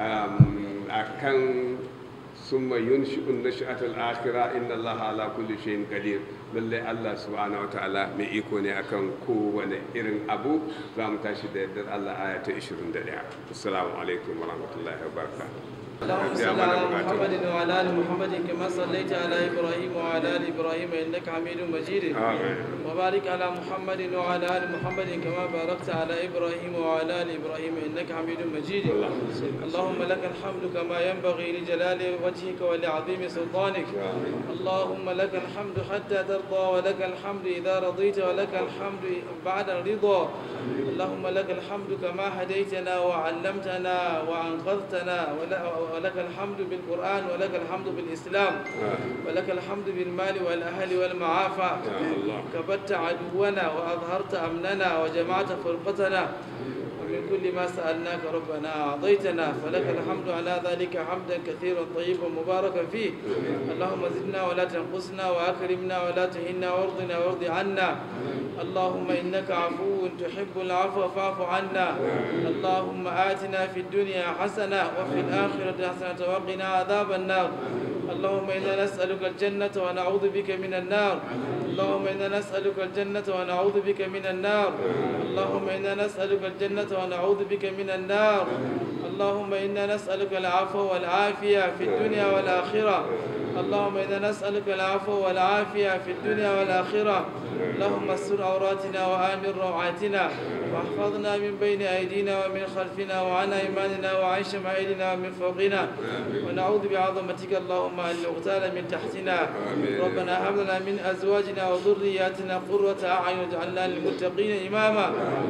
um, a kan summa yunshi'un nashi'atul akhirah inna allaha ala kulli shay'in qadir lalle allah subhanahu wa ta'ala mai iko ne akan kowane irin abu za mu tashi da yardar allah aya ta 21 assalamu alaikum wa rahmatullahi wa barakatuh اللهم صل على محمد وعلى ال محمد كما صليت على ابراهيم وعلى ال ابراهيم انك حميد مجيد آمين. وبارك على محمد وعلى ال محمد كما باركت على ابراهيم وعلى ال ابراهيم انك حميد مجيد اللهم لك الحمد كما ينبغي لجلال وجهك ولعظيم سلطانك اللهم لك الحمد حتى ترضى ولك الحمد اذا رضيت ولك الحمد بعد الرضا اللهم لك الحمد كما هديتنا وعلمتنا وانقذتنا ولا- ولك الحمد بالقران ولك الحمد بالاسلام ولك الحمد بالمال والاهل والمعافى يا الله. كبت عدونا واظهرت امننا وجمعت فرقتنا ومن كل ما سالناك ربنا اعطيتنا فلك الحمد على ذلك حمدا كثيرا طيبا مباركا فيه اللهم زدنا ولا تنقصنا واكرمنا ولا تهنا وارضنا وارض عنا اللهم انك عفو تحب العفو فاعف عنا اللهم اتنا في الدنيا حسنه وفي الاخره حسنه وقنا عذاب النار اللهم انا نسالك الجنه ونعوذ بك من النار اللهم انا نسالك الجنه ونعوذ بك من النار اللهم انا نسالك الجنه ونعوذ بك من النار اللهم انا نسالك العفو والعافيه في الدنيا والاخره اللهم انا نسالك العفو والعافيه في الدنيا والاخره اللهم استر عوراتنا وامن روعاتنا واحفظنا من بين ايدينا ومن خلفنا وعن ايماننا وعن شمائلنا ومن فوقنا ونعوذ بعظمتك اللهم ان نغتال من تحتنا ربنا هب لنا من ازواجنا وذرياتنا قرة اعين واجعلنا للمتقين اماما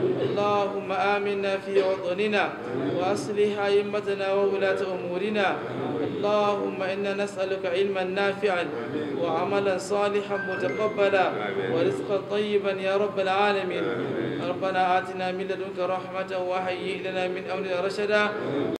اللهم امنا في وطننا واصلح ائمتنا وولاة امورنا اللهم انا نسالك علما نافعا وعملا صالحا متقبلا ورزقا طيبا يا رب العالمين ربنا اتنا من لدنك رحمه وهيئ لنا من امرنا رشدا